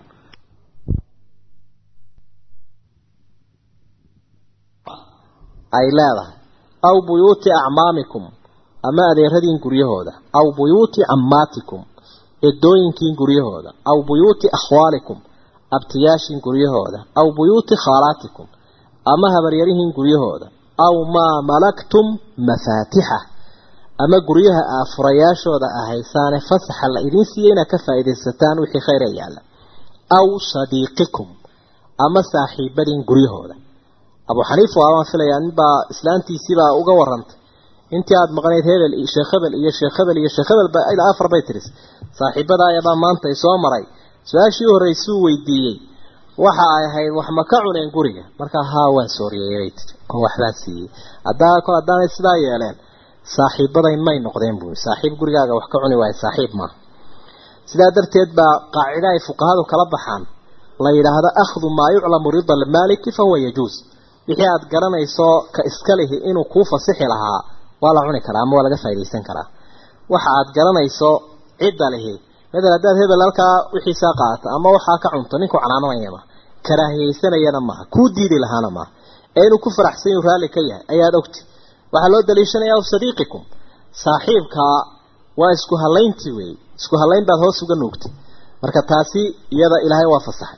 ay leedahay aw buyuuti acmaamikum ama adeeradiin guryahooda aw buyuuti cammaatikum edooyinkiin guryahooda aw buyuuti akhwaalikum abtiyaashiin guryahooda aw buyuuti khaalaatikum ama habaryarihiin guryahooda aw maa malaktum mafaatixa ama guryaha aafurayaashooda ahaysaane fasaxa la idiin siiyey inaad ka faa'iidaysataan wixii khayr ee yaalla aw sadiiqikum ama saaxiibadiin guryahooda abu xaniifa waabaan filayaa ninbaa islaantiisiibaa uga warantay intii aada maqnayd hebel iyo sheekh hebel iyo sheekh hebel iyo sheekh hebel ba ilaa afar bay tiris saaxiibada ayabaa maanta i soo maray su-aashii horreysuu weydiiyey waxa ay ahayd wax ma ka cuneen guriga markaa haa waan sooriyeeyay tii oo waxbaan siiyey haddaa kol haddaanay sidaa yeeleen saaxiibaday may noqdeen buui saaxiib gurigaaga wax ka cuni waayo saaxiib maaha sidaa darteed baa qaacida ay fuqahadu kala baxaan la yidhaahdo akhdu maa yuclamu rida almaaliki fahuwa yajuus wixii aada garanayso ka iska lihi inuu kuu fasixi lahaa waa la cuni karaa ama waa laga faaidaysan karaa waxa aada garanayso cidda lihi madal haddaad hebel halkaa wixiisaa qaata ama waxaa ka cunto ninku canaananaya maha karaahiyeysanayana maaha kuu diidi lahaana maaha ee inuu ku faraxsan yuu raalli ka yahay ayaad ogti waxaa loo daliishanayaa aw sadiiqikum saaxiibkaa waa isku hallayntii weeye isku hallayn baad hoos uga nuugtay marka taasi iyada ilaahay waa fasaxay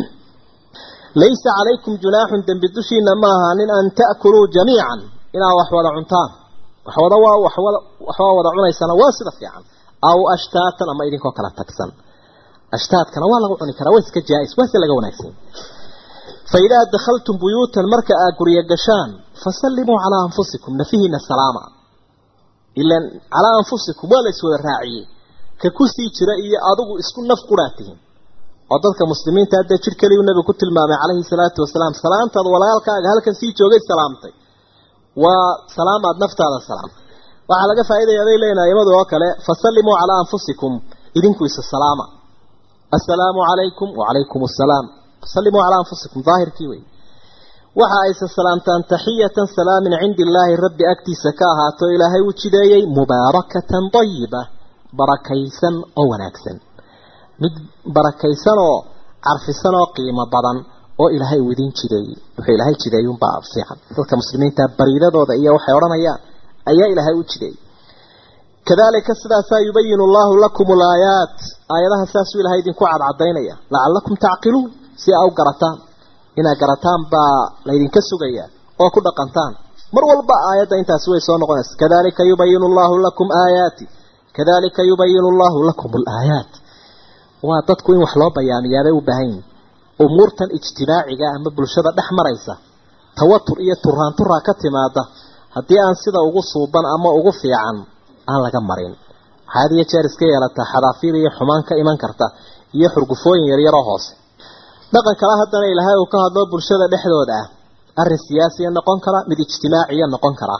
laysa calaykum junaaxun dembi dushiina ma ahaanin an ta'kuluu jamiican inaad wax wada cuntaan waxwada waa waxwada waxbaa wada cunaysana waa sida fiican aw ashtaatan ama idinkoo kala tagsan ashtaadkana waa lagu cuni karaa waa iska jaa-is waa si laga wanaagsan fa idaa dakhaltum buyuutan marka aad guryo gashaan fasallimuu calaa anfusikum nafihiina salaama ilan calaa anfusikum waa la iswada raaciyey ka kusii jira iyo adigu isku naf quraa tihiin oo dadka muslimiinta hadda jir keliyu nabigu ku tilmaamay calayhi salaatu wasalaam salaantaad walaalkaaga halkan sii joogay salaamtay waa salaamaad naftaada salaam waxaa laga faaidaya bay leeyihin aimadu oo kale fasallimuu calaa anfusikum idinku isa salaama assalaamu calaykum wacalaykum assalaam fasallimuu calaa anfusikum daahirkii wey waxa ayse salaamtaan taxiyatan salaamin cindi illaahi rabbi agtiisa ka ahaato ilaahay uu jideeyey mubaarakatan dayiba barakaysan oo wanaagsan mid barakaysan oo carfisan oo qiimo badan oo ilaahay uu idin jideeyey wuxuu ilaahay jideeyey unbaa fiican dadka muslimiinta bariidadooda iyo waxay odhanayaan ayaa ilaahay u jideeyey kadalika sidaasaa yubayinu allahu lakum alaayaat aayadaha saasuu ilahay idinku cadcadaynaya lacalakum tacqiluun si aa u garataan inaad garataan baa laydinka sugayaa oo ku dhaqantaan mar walba aayadda intaasi way soo noqonaysa kadalika yubayinu allahu lakum aayaati kadalika yubayinu allahu lakum alaayaat waa dadku in wax loo bayaamiyaabay u baahan yihin umuurtan ijtimaaciga ama bulshada dhex maraysa tawatur iyo turaanturaa ka timaada haddii aan sida ugu suuban ama ugu fiican aan laga marin waxaa had iyo jeer iska yeelataa xadaafiir iyo xumaan ka iman karta iyo xurgufooyin yaryaroo hoose dhaqan kale haddana ilaahay uu ka hadlo bulshada dhexdooda ah arrin siyaasiya noqon kara mid ijtimaaciya noqon kara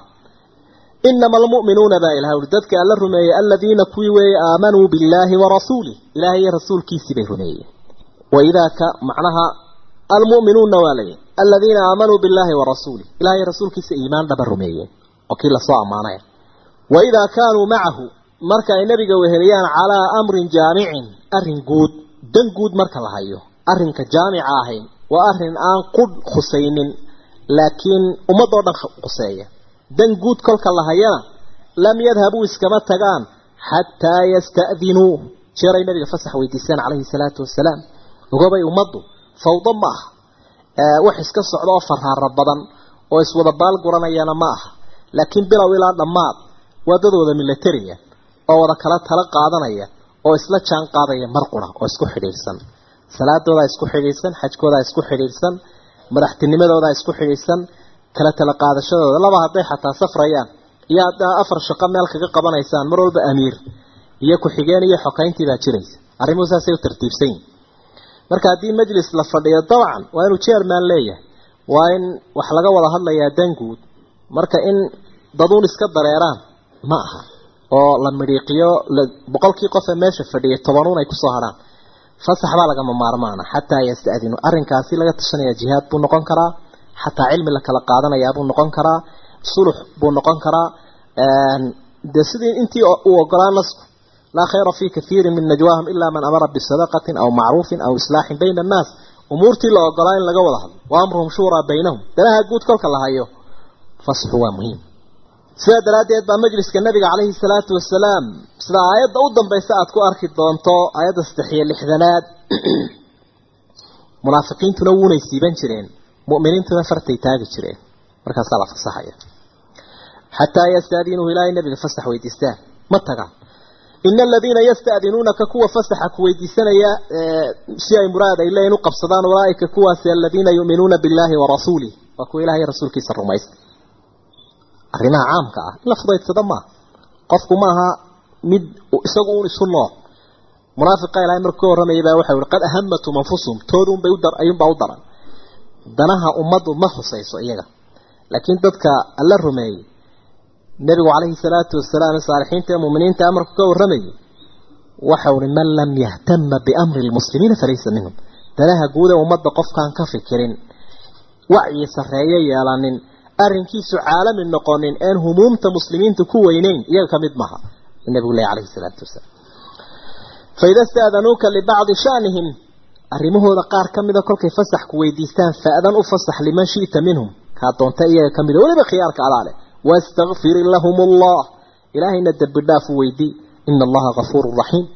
inama almu'minuuna baa ilahay uri dadka alla rumeeyey aladiina kuwii weeye aamanuu billaahi wa rasuulih ilaahay iyo rasuulkiisii bay rumeeyeen waidaa ka macnaha almu'minuuna waa layihi aladiina aamanuu billaahi wa rasuulih ilahay rasuulkiisa iimaan dhaba rumeeyeen oo kii lasoo ammaanaya waidaa kaanuu macahu marka ay nebiga weheliyaan calaa amrin jaamicin arrin guud dan guud marka la hayo arrinka jaamica ahayn waa arrin aan qudh khusaynin laakiin ummadoo dhan khuseeya dan guud kolka la hayana lam yadhabuu iskama tagaan xataa yasta'dinuu jeeray nabiga fasax weydiisaan calayhi salaatu wasalaam ogobay ummaddu fawdo ma aha wax iska socda oo faraaro badan oo iswada baal guranayana ma aha laakiin bilow ilaa dhammaad waa dadooda milatariya oo wada kala tala qaadanaya oo isla jaan qaadaya mar qura oo isku xidhiidhsan salaadoodaa isku xidhiidhsan xajkoodaa isku xidhiidhsan madaxtinimadoodaa isku xidhiidhsan kala tala qaadashadooda laba hadday xataa safrayaan iyo haddaa afar shaqo meel kaga qabanaysaan mar walba amiir iyo ku-xigeen iyo xokayntii baa jiraysa arrimuhu saasay u tartiibsan yihin marka haddii majlis la fadhiyo dabcan waa inuu jeerman leeyahay waa in wax laga wada hadlayaa danguud marka in daduun iska dareeraan ma aha oo la midhiiqiyo boqolkii qof ee meesha fadhiyay tobanuun ay kusoo hadhaan fasax baa lagama maarmaana xataa yasta'dinu arrinkaasi laga tashanaya jihaad buu noqon karaa xataa cilmi la kala qaadanayaa buu noqon karaa sulux buu noqon karaa dee sidii intii uu ogolaa nasku laa khayra fii kathiirin min najwaahum ilaa man amara bisadaqatin aw macruufin aw islaaxin bayna annaas umuurtii la ogolaa in laga wada hadlo wa amruhum shuuraa baynahum danaha guud kolka la hayo fasxu waa muhiim sidaa daraaddeed baa majliska nabiga calayhi salaatu wasalaam sida aayadda u dambaysa aada ku arki doonto aayadda saddex iyo lixdanaad munaafiqiintuna wuunay siiban jireen mu'miniintuna fartay taagi jireen markaasaa la fasaxaya xataa yastaadiinuhu ilaahay nabiga fasax weydiistaan ma tagaan ina aladiina yasta'dinuunaka kuwa fasaxa ku weydiisanaya si ay muraad ay leeyihin u qabsadaan ulaaika kuwaasi aladiina yu'minuuna billahi wa rasuulih waa kuwa ilahay rasuulkiisa rumaysta arrimaha caamka ah in la fudaydsada maaha qofku maaha mid isagu un isu nool munaafiqa ilahay markuu ka warramayay baa waxau ihi qad ahamatum anfusuhum toodunbay udar ayuunbaa u daran danaha ummaddu ma husayso iyaga laakiin dadka alla rumeeyey nebigu calayhi salaatu wasalaam saalixiinta ee muuminiinta amarku ka warramayay waxau ihi man lam yahtama biamri lmuslimiina falaysa minhum danaha guud ee ummadda qofkaan ka fikirin wacyi sarreeye yeelanin arrinkiisu caalami noqonin een humuumta muslimiinta ku weyneyn iyaga ka mid maaha nabigu leh calayhi salaatu wasalaam faida sta'danuuka libacdi shanihim arrimahooda qaar ka mida kolkay fasax ku weydiistaan fa'dan u fasax liman shi'ta minhum kaa doonta iyaga ka mida weliba khiyaarka adaa leh wastakfir lahum allah ilaahayna dembi dhaaf u weydii ina allaha gafuuru raxiim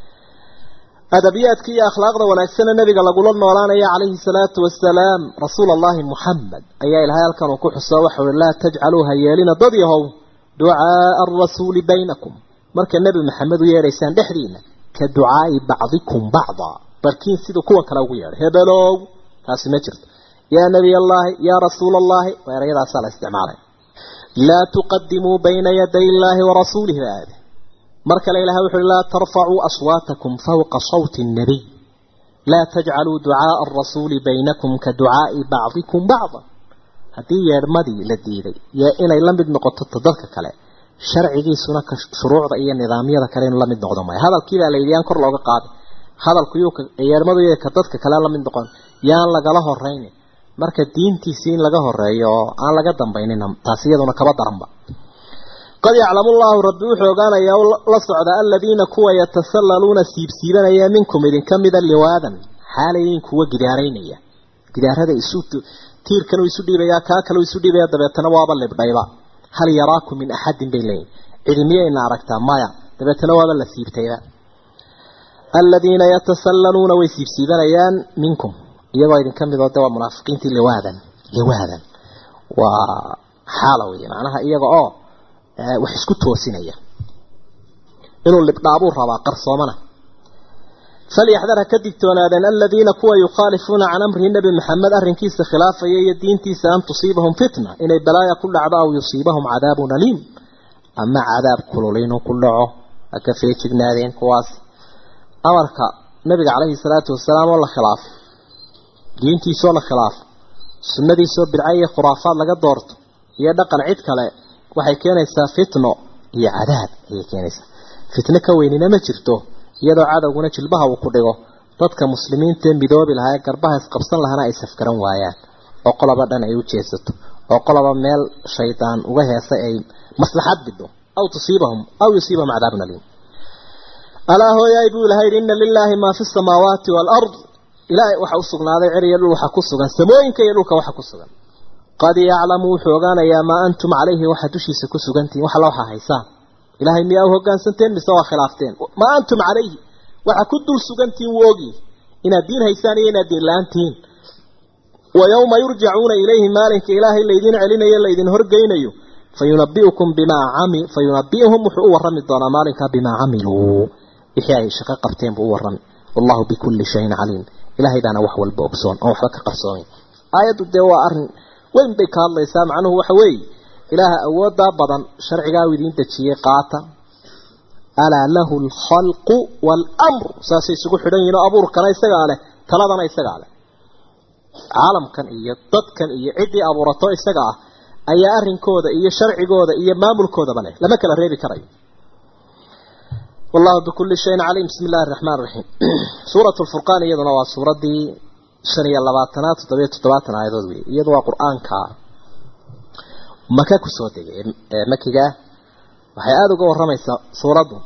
adabiyaadka iyo akhlaaqda wanaagsana nabiga lagula noolaanaya calayhi salaatu wasalaam rasuul allahi muxamed ayaa ilahay halkan uu ku xuso waxau i laa tajcaluu ha yeelina dad yahow ducaaa arasuuli baynakum marka nebi maxamed u yeedhaysaan dhexdiina ka ducaai bacdikum bacda barkiin siduu kuwa kale ugu yeedhay hebelow taasi ma jirto yaa nebiy allaahi yaa rasuula allahi waa erayadaasaa la isticmaalay laa tuqadimuu bayna yaday illaahi warasuulihi baa aade mar kale ilahay wuxu uhi laa tarfacuu aswaatakum fawqa sawti nnabiy laa tajcaluu ducaaa arasuuli baynakum ka ducaai bacdikum bacda haddii yeedhmadii la diiday yo inay la mid noqoto ta dadka kale sharcigiisuna ka shuruucda iyo nidaamyada kale inuu la mid noqdo maayo hadalkiibaa la yidhi yaan kor looga qaaday hadalku yuu yeedhmadu iyo ka dadka kale la mid noqon yaan lagala horaynin marka diintiisii in laga horeeyo oo aan laga dambaynin taasi iyaduna kaba daranba qad yaclamu llahu rabbi wuxuu ogaanayaa la socda aladiina kuwa yatasallaluuna siibsiibanaya minkum idinka mida liwaadan xaalayin kuwa gidaaraynaya gidaarada isu tiirkan uu isu dhiibaya kaa kale uu isu dhiibaya dabeetana waaba libdhayba hal yaraakum min axadin bay leeyihin cidi miyayna aragtaa maya dabeetana waaba la siibtayba aladiina yatasallaluuna way siibsiibanayaan minkum iyagoo idinka midoo de waa munaafiqiintii liwaadan liwaadan waa xaala wey macnaha iyaga oo wax isku toosinaya inuu libdhaabuu rabaa qarsoomana falyaxdar ha ka digtoonaadeen aladiina kuwa yukhaalifuuna can amrihi nebi maxamed arrinkiisa khilaafaya iyo diintiisa an tusiibahum fitna inay balaaya ku dhacdo aw yusiibahum cadaabun aliim ama cadaab kulul inuu ku dhaco ha ka feejignaadeen kuwaas amarka nabiga calayhi salaatu wasalaam oo la khilaafo diintiisoo la khilaafo sunnadiisoo bidca iyo khuraafaad laga doorto iyo dhaqan cid kale waxay keenaysaa fitno iyo cadaab ayay keenaysaa fitno ka weynina ma jirto iyadoo cadowguna jilbaha uu ku dhigo dadka muslimiinta ee midoobi lahaa ee garbaha isqabsan lahana ay safgaran waayaan oo qoloba dhan ay u jeesato oo qoloba meel shaydaan uga heesay ay maslaxad bidho aw tusiibahum aw yusiibahum cadaabun aliim alaa hooyaay buu ilahay yidhi inna lilaahi maa fi samaawaati waalard ilaahay waxa u sugnaaday cer iyo dhul waxa ku sugan samooyinka iyo dhulka waxa ku sugan qad yaclamu wuxuu ogaanayaa maa antum calayhi waxaa dushiisa ku sugantihiin wax la waxa haysaan ilaahay miyaa u hoggaansanteen mise waa khilaafteen maa antum calayhi waxa ku dul sugantihiin wuu ogyi inaad diin haysaan iyo inaad diin la-aan tihiin wa yowma yurjacuuna ilayhi maalinka ilaahay laydin celinayo laydin horgeynayo fayunabiukum bimaa cami fayunabiuhum wuxuu u warrami doonaa maalinkaa bimaa camiluu wixii ay shaqo qabteen buu u warrami wallahu bikulli shayin caliim ilaahay baana wax walba ogsoon oon waxba ka qarsoomin aayaddu dee waa arrin weyn bay ka hadlaysaa macnuhu waxa weeye ilaaha awooddaa badan sharcigaa uu idiin dejiyey qaata alaa lahu alkhalqu waalamru saasay isugu xidhan yihin oo abuurkana isagaa leh taladana isagaa leh caalamkan iyo dadkan iyo ciddii abuurato isaga ah ayaa arrinkooda iyo sharcigooda iyo maamulkoodaba leh lama kala reebi karayo wallahu bikulli shayin caliim bismi illahi araxmaan raxiim suuratu lfurqaan iyaduna waa suuraddii shan iyo labaatanaad toddobiyo toddobaatan aayadood wey iyadu waa qur-aanka maka kusoo degay ee makiga waxay aada uga warramaysaa suuraddu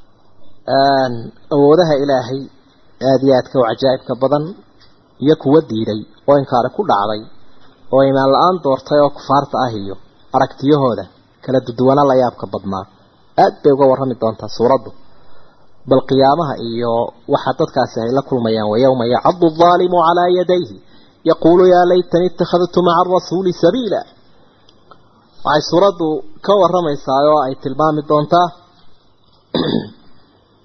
awoodaha ilaahay aada iyo aadka u cajaa'ibka badan iyo kuwa diiday oo inkaari ku dhacday oo imaan la-aan doortay oo kufaarta ah iyo aragtiyahooda kala duduwana la yaabka badnaa aad bay uga warrami doontaa suuraddu bal qiyaamaha iyo waxa dadkaasi ay la kulmayaan wa yowma yacadu aldaalimu calaa yadayhi yaquulu yaa laytani ittakhadtu maca arasuuli sabiila waxay suuraddu ka warramaysaa oo ay tilmaami doontaa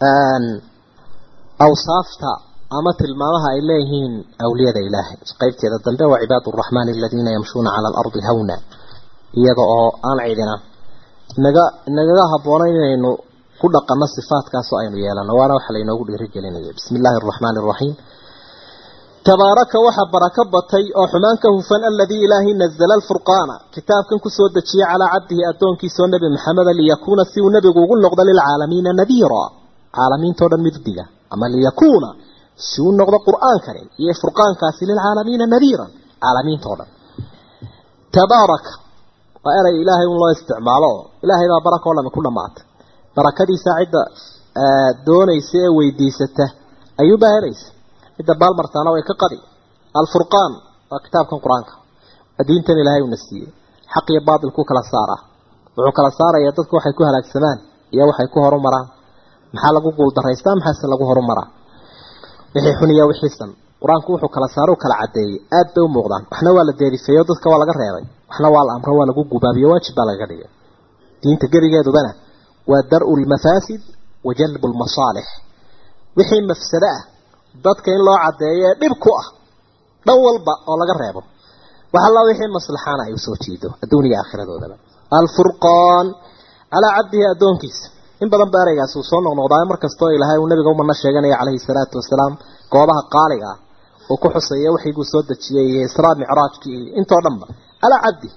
awsaafta ama tilmaamaha ay leeyihiin awliyada ilaahay qaybteeda dambe waa cibaad araxmaan aladiina yamshuuna cala alardi hawna iyada oo aan cidina inaga inagaga habboona inaynu ku dhaqanno sifaatkaasoo aynu yeelano waana waxa laynoogu dhiirigelinaya bismi illaahi araxmaani araxiim tabaaraka waxa barako batay oo xumaan ka hufan aladii ilaahay nazala alfurqaana kitaabkan kusoo dejiyey calaa cabdihi addoonkiisoo nebi maxameda liyakuuna si uu nebigu ugu noqdo lilcaalamiina nadiira caalamiintao dhan middiga ama liyakuuna si uu noqdo qur-aankani iyo furqaankaasi lilcaalamiina nadiiran caalamiintao dhan tabaaraka waa erey ilaahay un loo isticmaalo oo ilaahay baa baraka o dhami ku dhamaatay barakadiisa cidda doonaysa ee weydiisata ayuubaa helaysa cidda baalmartaana way ka qadi alfurqaan waa kitaabkan qur-aanka diintan ilaahay uuna siiyey xaq iyo baatil ku kala saara wuxuu kala saarayaa dadku waxay ku halaagsamaan iyo waxay ku horumaraan maxaa lagu guuldaraystaa maxaase lagu horumaraa wixii xun iyo wixii san qur-aanku wuxuu kala saaro kala cadeeyey aad bay u muuqdaan waxna waa la deerifeeyo dadka waa laga reebay waxna waa la amro waa lagu gubaabiyo waajib baa lagaga dhigay diinta gebigeedubana waa dar-u lmafaasid wa jalbu lmasaalix wixii mafsado ah dadka in loo cadeeyo ee dhib ku ah dhan walba oo laga reebo wax alla wixii maslaxaana ay usoo jiido adduuniya aakhiradoodaba alfurqaan calaa cabdihi addoonkiisa in badan ba ereygaasi uu soo noqnoqdaayo markastoo ilaahay uu nabiga umana sheeganaya calayhi salaatu wasalaam goobaha qaaliga ah uu ku xusaya waxiguu soo dejiyey iyo israa micraajkii iyo intoo dhanba calaa cabdihi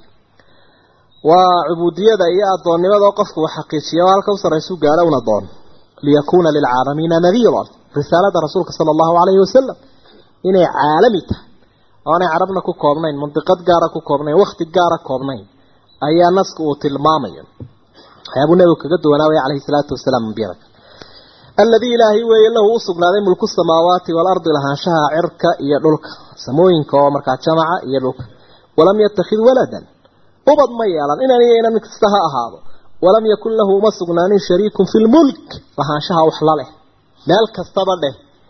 waa cubuudiyada iyo addoonnimada oo qofku uu xaqiijiya oo halka u sarraysu gaadho un addoon liyakuuna lilcaalamiina nadiiran risaalada rasuulka sala allahu calayhi wasalam inay caalami tahay oonay carabna ku koobnayn mandiqad gaara ku koobnayn wakhti gaara koobnayn ayaa naska uu tilmaamaya waxyaabuu nebigu kaga duwanaawaya calayhi salaatu wasalaam ambiyada alladii ilaahay weeye lahu u sugnaaday mulku samaawaati waalardi lahaanshaha cirka iyo dhulka samooyinka oo markaa jamaca iyo dhulka walam yattakhid waladan ubad ma yeelan inan iyo inan mid kasta ha ahaado walam yakun lahu uma sugnaanin shariikun fi lmulk lahaanshaha wax la leh meel kastaba dheh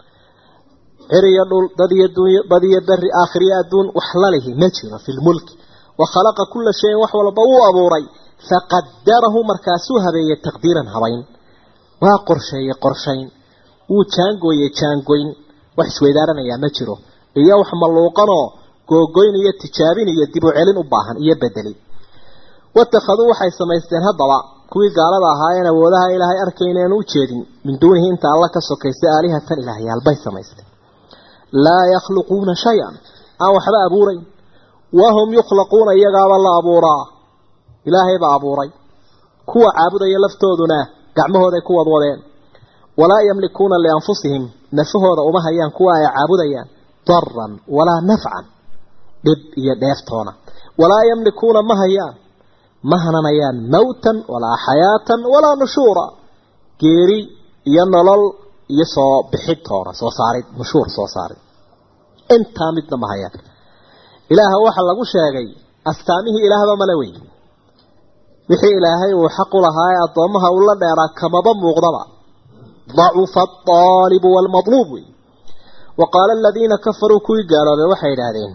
cir iyo dhul dad iyo dunya bad iyo beri aakhiriyo adduun wax la lihi ma jiro fi lmulki wa khalaqa kulla shayin wax walba wuu abuuray faqadarahu markaasuu habeeyey taqdiiran habayn waa qorsheeyey qorshayn wuu jaangooyey jaangoyn wax isweydaaranayaa ma jiro iyo wax malluuqanoo googoyn iyo tijaabin iyo dib u celin u baahan iyo bedeli watakhaduu waxay samaysteen haddaba kuwii gaalada ahaayeen awoodaha ilaahay arkayneen u jeedin min duunihi inta alla ka sokaysa aalihatan ilaahyaal bay samaysteen laa yakhluquuna shay-an aan waxba abuurayn wahum yukhlaquuna iyagaaba la abuuraa ilaahay baa abuuray kuwa caabudaya laftooduna gacmahooday ku wadwadeen walaa yamlikuuna lianfusihim nafahooda uma hayaan kuwa ay caabudayaan daran walaa nafcan dhib iyo dheeftoona walaa yamlikuuna ma hayaan ma hananayaan mawtan walaa xayaatan walaa nushuura geeri iyo nolol iyo soo bixid toona soo saarid nushuur soo saarid intaa midna ma hayaan ilaaha waxaa lagu sheegay astaamihii ilaahba male wey wixii ilaahay uu xaq u lahaa ee addoommaha uu la dheeraa kamaba muuqdaba dacufa alطaalibu waalmadluub wey wa qaala aladiina kafaruu kuwii gaaloobay waxay idhaahdeen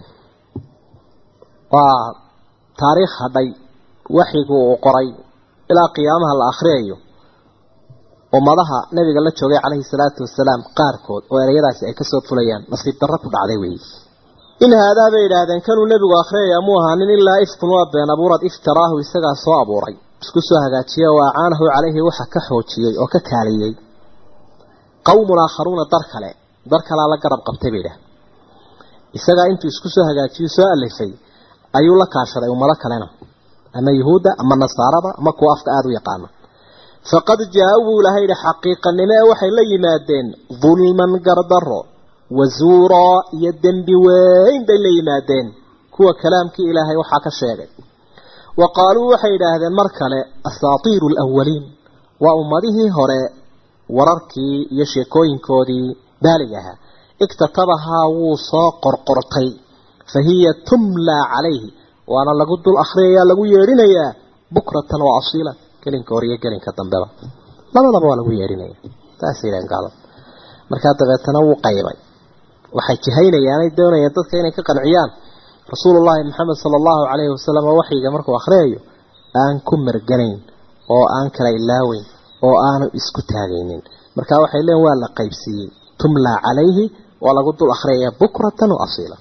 waa taariikh hadhay waxigu uu qoray ilaa qiyaamaha la akhriyayo ummadaha nabiga la joogay calayhi salaatu wasalaam qaarkood oo ereyadaasi ay kasoo fulayaan nasiib darro ku dhacday weeye in haadaa bay idhaahdeen kanuu nebigu akhriyaya muu ahaanin ilaa ifkun waa been abuurad iftaraahu isagaa soo abuuray isku soo hagaajiye oo acaanahu calayhi waxa ka xoojiyey oo ka kaaliyey qowmun aakharuuna dar kale dar kalaa la garab qabtay bay idhahdeen isagaa intuu isku soo hagaajiyo soo alifay ayuu la kaashaday ummado kalena ama yuhuudda ama nasaarada ama kuwa afka aada u yaqaana faqad jaa-u buu ilahay yihi xaqiiqanimo ee waxay la yimaadeen dulman gardaro wazuuraa iyo dembi weyn bay la yimaadeen kuwa kalaamkii ilaahay waxaa ka sheegay wa qaaluu waxay idhaahdeen mar kale asaatiiru alawaliin waa ummadihii hore wararkii iyo sheekooyinkoodii baalig ahaa iktatabahaa wuu soo qorqortay fa hiya tumlaa calayhi waana lagu dul akhriyayaa lagu yeedhinayaa bukratan wa asiila gelinka hore iyo gelinka dambeba labadaba waa lagu yeedhinaya saasay yidhahen gaalada markaa dabeetana wuu qaybay waxay jihaynayaanay doonayaan dadka inay ka qanciyaan rasuulullaahi maxamed sala allahu calayhi wasalam oo waxyiga markuu akhriyayo aan ku marganayn oo aan kala ilaaweyn oo aanu isku taagaynin marka waxay leeyihin waa la qaybsiiyey tumlaa calayhi waa lagu dul akhriyaya bukratan wa asiila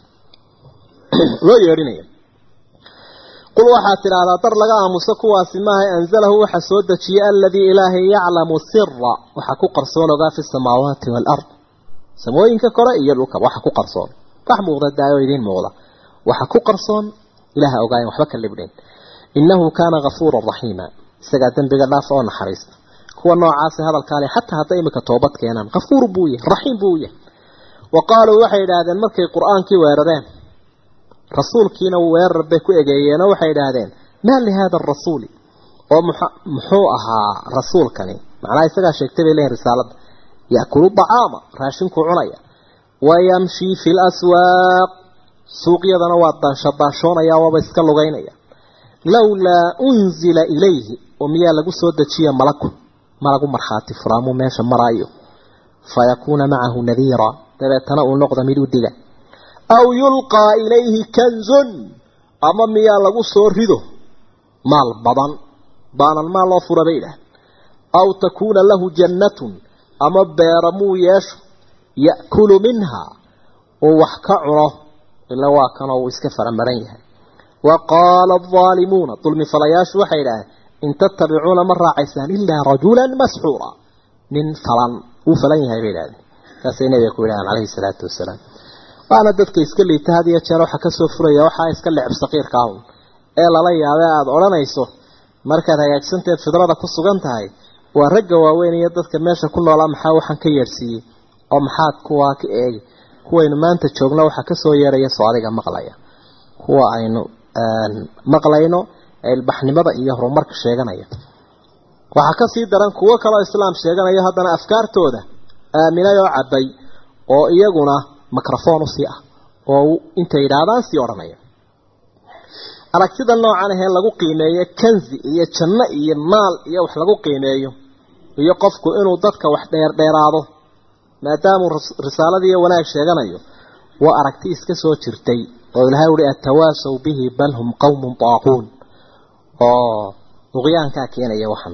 loo yeedhinaya qul waxaad tidhaahdaa dar laga aamuso kuwaasi maaha anzalahu waxa soo dejiyey aladii ilaahay yaclamu sira waxa ku qarsoon ogaa fi samaawaati waalard samooyinka kore iyo dhulka waxa ku qarsoon wax muuqda daayo idiin muuqda waxa ku qarsoon ilaha ogaayen waxba ka libdhin innahu kaana gafuuran raxiima isagaa dembiga dhaafa oo naxariista kuwa noocaasi hadalkaale xataa hadday imika toobad keenaan kafuur buu yahay raxiim buu yahay wa qaaluu waxay idhaahdeen markay qur-aankii weerareen rasuulkiina weerar bay ku egeeyeenoo waxay idhaahdeen maa lihaada arasuuli oo muxuu ahaa rasuulkani macnaha isagaa sheegtay bay leeyihin risaaladda yaakulu dacaama raashinkuu cunaya wayamshii fi laswaaq suuqyadana waa daanshadaashoonaya waaba iska lugaynaya lowlaa unzila ilayhi oo miyaa lagu soo dejiya malaku malagu markhaati furaamuu meesha maraayo fayakuuna macahu nadiira dabeetana uu noqda mid u diga aw yulqaa ilayhi kanzun ama miyaa lagu soo rido maal badan baanan maal loo fura bay idhaah aw takuuna lahu jannatun ama beera muu yeesho ya'kulu minha uu wax ka cuno ila waa kanoo uu iska faramaran yahay wa qaala aldaalimuuna dulmi falayaashu waxay idhaaheen in tattabicuuna ma raacaysaan ilaa rajulan masxuura nin falan uu falan yahay bay idhahdeen saasay nabiga ku yidhahdeen calayhi salaatu wasalaam waana dadka iska liita had iyo jeer waxaa kasoo furaya waxaa iska lecb saqiirka ahun ee lala yaabee aada odhanayso markaad hagaagsanteed fidrada ku sugan tahay waa ragga waaweyn iyo dadka meesha ku noolaa maxaa waxaan ka yeedhsiiyey oo maxaad kuwaa ka eegi kuwaynu maanta joogno waxaa kasoo yeeraya soo adiga maqlaya kuwa aynu maqlayno ee ilbaxnimada iyo horumarka sheeganaya waxaa kasii daran kuwo kaleo islaam sheeganayo haddana afkaartooda aaminay oo cabbay oo iyaguna microphone usii ah oo intay yidhaahdaan sii odhanaya aragtida noocan ahee lagu qiimeeyo kanzi iyo janno iyo maal iyo wax lagu qiimeeyo iyo qofku inuu dadka wax dheerdheeraado maadaamuu risaaladiiyo wanaag sheeganayo waa aragti iska soo jirtay oo ilahay uhi atawaasaw bihi bal hum qawmun daaquun oo duqyaankaa keenaya waxan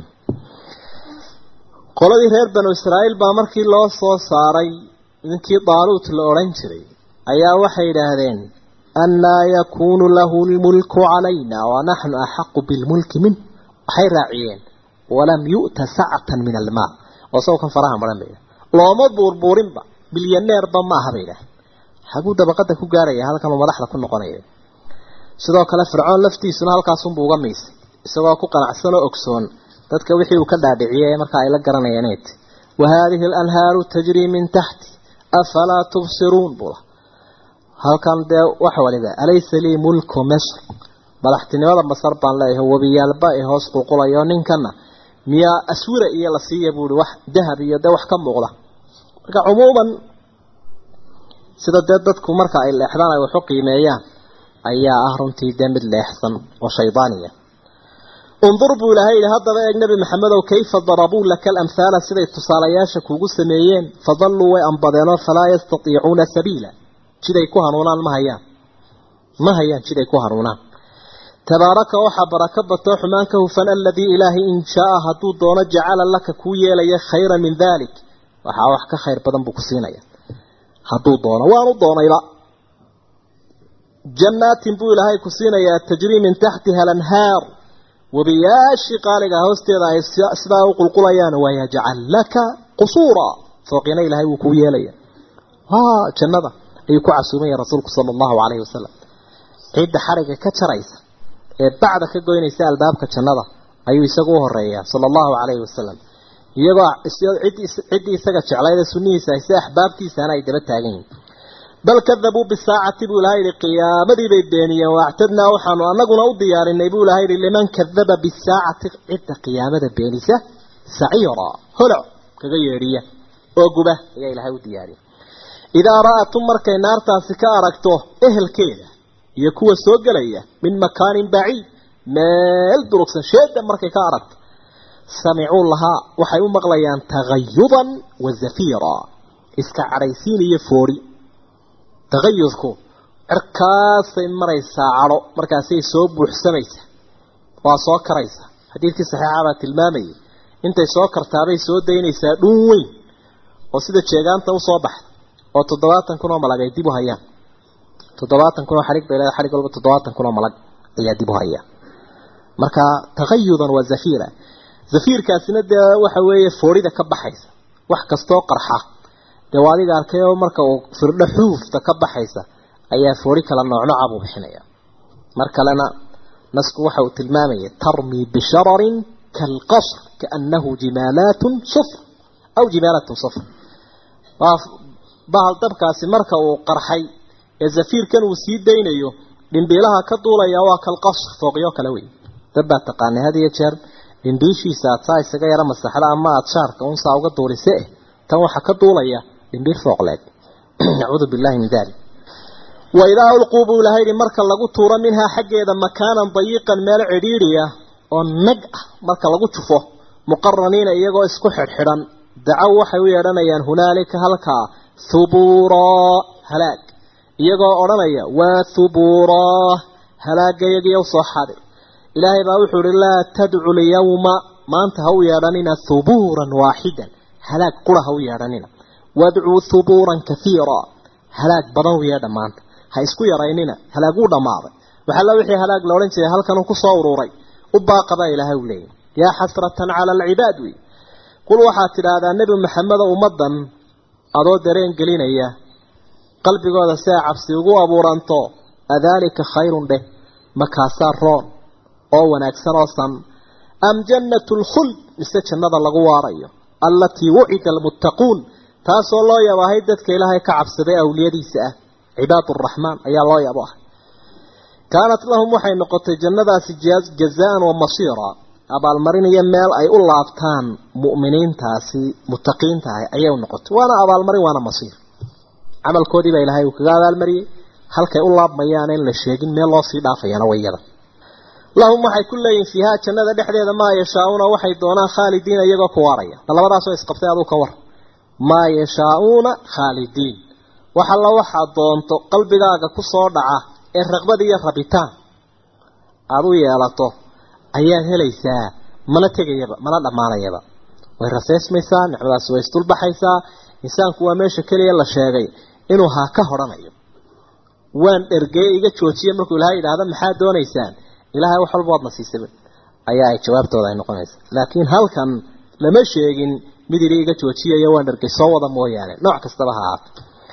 qoladii reer banu israa'iil baa markii loo soo saaray ninkii daaluut la odhan jiray ayaa waxay yidhaahdeen annaa yakuunu lahu lmulku calayna wanaxnu axaqu bilmulki min waxay raaciyeen walam yu'ta sacatan min almaa oo sawkan faraha maran bay looma buurbuurinba milyaneerba maaha bay idhaah xaguu dabaqada ku gaaraya halkan uu madaxda ku noqonaya sidoo kale fircoon laftiisuna halkaasunbuu uga miisay isagoo ku qanacsan oo ogsoon dadka wixii uu ka dhaadhiciyey marka ay la garanayeen t wa haadihi alanhaaru tajrii min taxti afalaa tubsiruun bula halkan dee waxa waliba alaysa lii mulku misr madaxtinimada masar baan leeyahay webiyaalba ee hoos qulqulayo ninkana miyaa aswira iyo la siiya buuhi wax dahab iyo dee wax ka muuqda marka cumuuman sida dee dadku marka ay leexdaan ay waxu qiimeeyaan ayaa ah runtii dee mid leexsan oo shaydaaniya undur buu ilaahay yidhi haddaba eeg nebi maxamedow kayfa darabuu laka alamhaala siday tusaalayaasha kuugu sameeyeen fadalluu way ambadeenoo falaa yastatiicuuna sabiila jiday ku hanuunaan ma hayaan ma hayaan jiday ku hanuunaan tabaaraka waxaa barako batoo xumaan ka hufan aladii ilaahay in shaaa hadduu doono jacala laka kuu yeelaya khayran min dalik waxaa wax ka khayr badan buu ku siinaya hadduu doono waanu doonayba jannaatin buu ilaahay ku siinayaa tajrii min taxtiha alanhaar webiyaashii qaaliga hoosteeda ay sidaa u qulqulayaan wayajcal laka qusuura fooqina ilaahay wuu kuu yeelaya jannada ayuu ku casuumaya rasuulku sala allahu calayhi wasalam cidda xariga ka jaraysa ee bacda ka goynaysa albaabka jannada ayuu isagu u horeeyaa sala allahu calayhi wasalam iyagoo ciddii isaga jeclayda sunnihiisa ay si axbaabtiisana ay daba taagan yihin bal kadabuu bisaacati buu ilahay yihi qiyaamadii bay beeniyeen waactadnaa waxaanu anaguna u diyaarinay buu ilahay yihi liman kadaba bisaacati cidda qiyaamada beenisa saciira holoc kaga yeedhiya oo guba ayaa ilahay u diyaariyay idaa ra'atum markay naartaasi ka aragto ehelkeeda iyo kuwa soo gelaya min makaanin baciid meel durugsan sheeda markay ka aragto samicuu lahaa waxay u maqlayaan tagayudan wa zafiira iska cadhaysiin iyo foori tagayudku cirkaasay maraysaa cadho markaasay soo buuxsamaysaa waa soo karaysaa xadiidkii saxiixa baa tilmaamayay intay soo kartaabay soo daynaysaa dhuun weyn oo sida jeegaanta usoo baxda oo toddobaatan kun oo malag ay dib u hayaan toddobaatan kun oo xarig bay leedahay xarig walba toddobaatan kun oo malag ayaa dib u haya marka tagayudan waa zafiira zafiirkaasina dee waxa weeye foorida ka baxaysa wax kastoo qarxa dee waa adiga arkay oo marka uu firdho xuufta ka baxaysa ayaa foori kala noocnooca buu bixinaya mar kalena nasku waxa uu tilmaamaya tarmi bishararin kalqasr kaannahu jimaalaatun sufr aw jimaalatun sufr waa bahal dabkaasi marka uu qarxay ee zafiirkan uu sii daynayo dhimbiilaha ka duulaya waa kalqasr fooqyo kale wey dad baa taqaanay had iyo jeer dhimbiishiisa aad saa isaga yara masaxda ama aada shaarka unsaa uga duulise eh tan waxaa ka duulaya dhimbiir fooqleed nacuudu billahi min dalik waidaa ulquu buu ilahay yihi marka lagu tuuro minhaa xaggeeda makaanan dayiqan meel cidhiidhiya oo nag ah marka lagu jufo muqaraniina iyagoo isku xidhxidhan dacow waxay u yeedhanayaan hunaalika halkaa thubuuraa halaag iyagoo odhanaya waa thubuuraa halaagayagiyo soo xadir ilaahay baa wuxuu ihi laa tadcu lyawma maanta ha u yeedhanina thubuuran waaxidan halaag qura ha u yeedhanina wadcuu thubuuran kaiira halaag badan u yeedha maanta ha isku yaraynina halaag wuu dhammaaday waxalla wixii halaag la odhan jiray halkanuu kusoo uruuray u baaqabaa ilaahay u leeyahy yaa xasratan cala alcibaad wey qul waxaad tidhaahdaa nebi maxamedo ummaddan adoo dareen gelinaya qalbigooda si ay cabsi ugu abuuranto adaalika khayrun dheh makaasaa roon oo wanaagsan oo san am jannatu lkhuld mise jannada lagu waarayo allatii wucida almuttaquun taasoo loo yabahay dadka ilaahay ka cabsaday awliyadiisa ah cibaad araxmaan ayaa loo yabo ah kaanat lahum waxay noqotay jannadaasi jazaan wa masiira abaalmarin iyo meel ay u laabtaan mu'miniintaasi muttaqiinta ah ayay u noqotay waana abaalmarin waana masiir camalkoodii baa ilaahay uu kaga abaalmariyey halkay u laabmayaan in la sheegin meel loo sii dhaafayana wayada lahum waxay ku leeyihin fiihaa jannada dhexdeeda maa yashaa-uuna waxay doonaan khaalidiina iyagoo ku waaraya labadaasoo isqabtay aduu ka war maa yashaa-uuna khaalidiin wax alla waxaad doonto qalbigaaga ku soo dhaca ee raqbad iyo rabitaan aada u yeelato ayaad helaysaa mana tegayaba mana dhammaanayaba way raseysmaysaa nicmadaasi way isdulbaxaysaa insaanku waa meesha keliya la sheegay inuu haa ka hodhanayo waan dhergeye iga joojiye markuu ilaahay yidhaahda maxaad doonaysaan ilaahay wax walba waadna siisaba ayaa ay jawaabtooda ay noqonaysaa laakiin halkan lama sheegin mid ili iga joojiyayo waan dhergay soo wada mooyaane nooc kastaba ha ahaato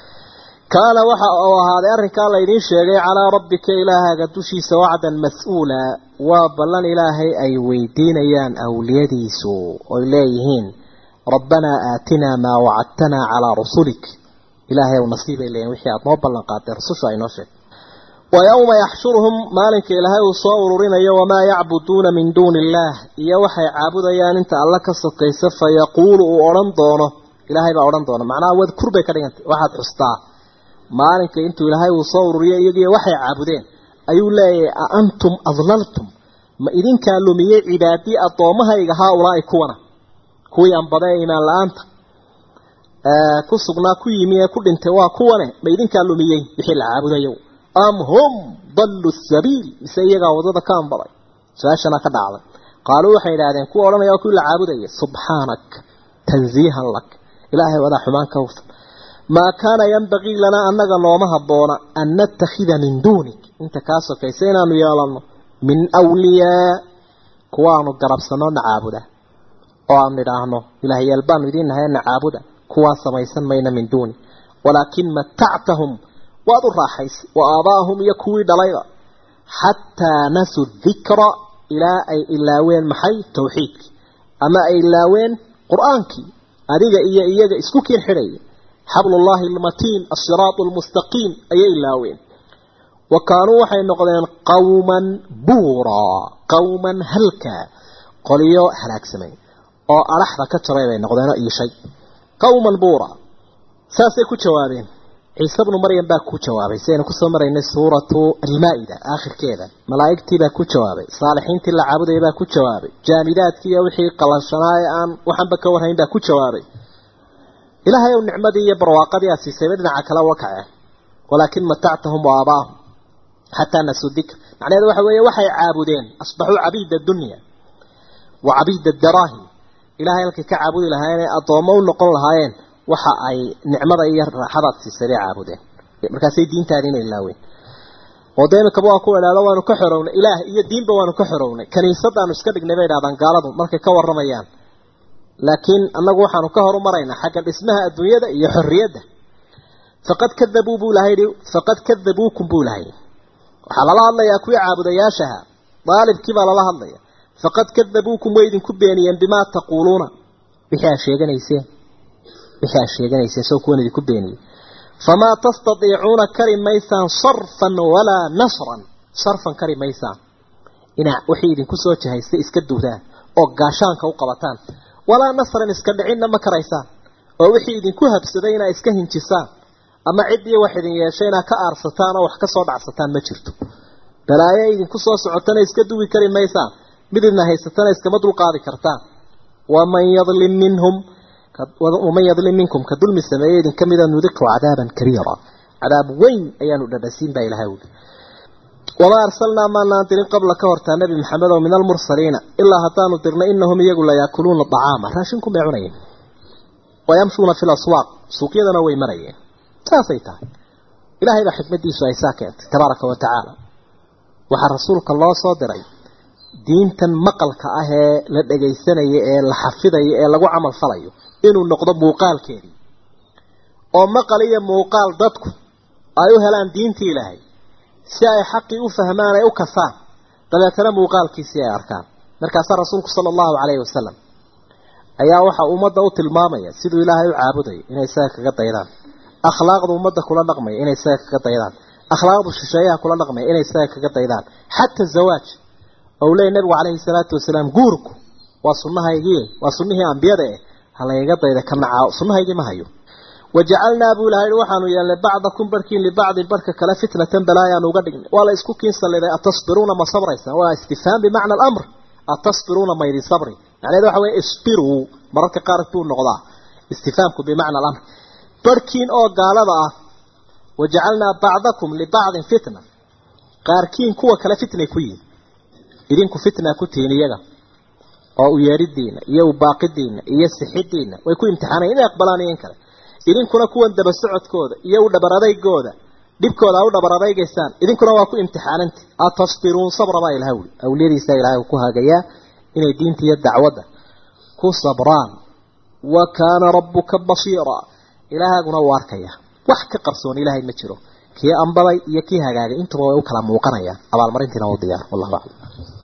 kaana waxa uu ahaaday arrinkaa laydiin sheegay calaa rabbika ilaahaaga dushiisa wacdan mas-uula waa ballan ilaahay ay weydiinayaan awliyadiisu oy leeyihiin rabbanaa aatinaa maa wacadtanaa calaa rusulik ilaahay ow nasiibay leeyihin wixii aada noo ballan qaatay rususha ay noo sheeg wa yowma yaxshuruhum maalinka ilaahay uu soo ururinayo wamaa yacbuduuna min duuni illaah iyo waxay caabudayaan inta alla ka sokaysa fa yaquulu uu odhan doono ilaahay baa odhan doona macnaha wadkur bay ka dhigantay waxaad xustaa maalinka intuu ilaahay uu soo ururiyo iyagiiyo waxay caabudeen ayuu leeyahay a antum adlaltum ma idinkaa lumiyey cibaadii addoommahayga haa ulaa'i kuwana kuwii anbada ee imaan la-aanta ku sugnaa ku yimi ee ku dhintay waa kuwane ma idinkaa lumiyey wixii la caabudayo am hum dallu sabiil mise iyagaa wadada ka anbaday su-aashana ka dhacday qaaluu waxay idhahdeen kuwa odhanaya waa kuwii la caabudaya subxaanak tanziihan lak ilaahay wadaa xumaan ka hufan maa kaana yanbagii lanaa annaga nooma habboona an nattakhida min duunik inta kaa sokaysa inaanu yeelanno min wliyaa kuwaanu garabsanno na caabuda oo aanu idhaahno ilaahyaal baanu idiin nahay na caabuda kuwaa samaysan mayna min duuni walaakin matactahum waad u raaxaysay wa aabaahum iyo kuwii dhalayba xataa nasuu dikra ilaa ay ilaaween maxay tawxiidkii ama ay ilaaween qur-aankii adiga iyo iyaga isku kiin xidhaya xablullaahi almatiin asiraatu almustaqiim ayay ilaaween wa kaanuu waxay noqdeen qawman buuraa qawman halkaa qoliyo halaagsamay oo adhaxda ka jabay bay noqdeenoo iishay qawman buura saasay ku jawaabeen ciise bnu maryam baa ku jawaabay si aynu kusoo maraynay suuratu almaa-ida aakhirkeeda malaa'igtii baa ku jawaabay saalixiintii la caabudaya baa ku jawaabay jaamidaadkii iyo wixii qalashanaa ee aan waxanba ka warhayn baa ku jawaabay ilaahay ow nicmadii iyo barwaaqadii aad siisayba dhinaca kale uga kaceen walaakin matactahum wa aabaahum xataa nasuu dikr macnaheedu waxa weeye waxay caabudeen asbaxuu cabiida dunya wa cabiida daraahim ilahay halkay ka caabudi lahaayeen ee addoommo u noqon lahaayeen waxa ay nicmada iyo raaxadaad siisay bay caabudeen markaasay diintaadiina ilaaween oo dee imikaba waa ku idhaahdo waanu ka xorownay ilaah iyo diinba waanu ka xorownay kaniisadaanu iska dhignay bay idhahdaan gaaladu markay ka warramayaan laakiin annagu waxaanu ka horumaraynaa xagga dhismaha adduunyada iyo xorriyadda faqad kadabuu buu ilahay yihi faqad kadabuukum buu ilahay waxaa lala hadlayaa kuwii caabudayaashaha daalibkii baa lala hadlaya faqad kadabuukum way idinku beeniyeen bimaa taquuluuna wixii aa sheeganayseen wixii aa sheeganayseen soo kuwan idinku beeniyey famaa tastatiicuuna kari maysaan sarfan walaa nasran sarfan kari maysaan inaa wixii idinku soo jahaystay iska duudaan oo gaashaanka u qabataan walaa nasran iska dhicinna ma karaysaan oo wixii idinku habsaday inaa iska hinjisaan ama ciddii wax idin yeeshay inaa ka aarsataan oo wax ka soo dhacsataan ma jirto balaayo idinku soo socotana iska duwi kari maysaan mid idna haysatana iskama dulqaadi kartaan waman yadlim minhum waman yadlim minkum ka dulmi sameeye idin ka mida nudiqu cadaaban kariira cadaab weyn ayaanu dhadhasiin baa ilahay uli wamaa arsalnaa maanaan dirin qabla ka hortaa nebi maxamed oo min almursaliina ilaa haddaanu dirnay inahum iyagu layaakuluuna acaama raashinku may cunayeen wayamshuuna fi laswaaq suuqyadana way marayeen saasay tahay ilaahay baa xikmadiisu ay saa keentay tabaaraka wa tacaala waxaa rasuulka loo soo diray diintan maqalka ah ee la dhagaysanayo ee la xafidayo ee lagu camal falayo inuu noqdo muuqaalkeedii oo maqal iyo muuqaal dadku ay u helaan diintii ilaahay si ay xaqii u fahmaan ay u kasaan dabeetana muuqaalkiisii ay arkaan markaasaa rasuulku sala allahu calayhi wasalam ayaa waxaa ummadda u tilmaamaya siduu ilaahay u caabudayo inay isaga kaga daydaan akhlaaqda ummadda kula dhaqmaya inay isaga kaga daydaan akhlaaqdu shisheeyaha kula dhaqmaya inay isaga kaga daydaan xataa zawaaj ou leeyay nabigu calayhi salaatu wasalaam guurku waa sunnahaygii waa sunnihii ambiyada eh ha layga dayda ka nacaa sunnahaygii ma hayo wajacalnaa buu ilahay waxaanu yeelnay bacdakum barkiin libacdin barka kale fitnatan balaayaanu uga dhignay waa la isku kiinsaliday atasbiruuna ma sabraysaan waa istifhaam bimacna alamr atasbiruuna maydi sabri macnaheed waxa weye isbiruu mararka qaar buu noqdaa istifhaamku bimacna alamr barkiin oo gaalada ah wajacalnaa bacdakum libacdin fitna qaarkiin kuwa kale fitnay ku yihin idinku fitnaa ku tihiin iyaga oo u yeeridiina iyo u baaqidiina iyo sixidiina way ku imtixaanayan inay aqbalaan iyo in kale idinkuna kuwan daba socodkooda iyo u dhabaradaygooda dhibkooda a u dhabaradaygaysaan idinkuna waa ku imtixaananti atasbiruun sabra baa ilaha wuli awliyadiisa ilahay ku hagayaa inay diinta iyo dacwadda ku sabraan wa kaana rabbuka basiira ilaahaguna u arkaya wax ka qarsoon ilaahay ma jiro kii ambaday iyo kii hagaagay intuba way u kala muuqanayaan abaalmarintiina u diyaar wallahu aclam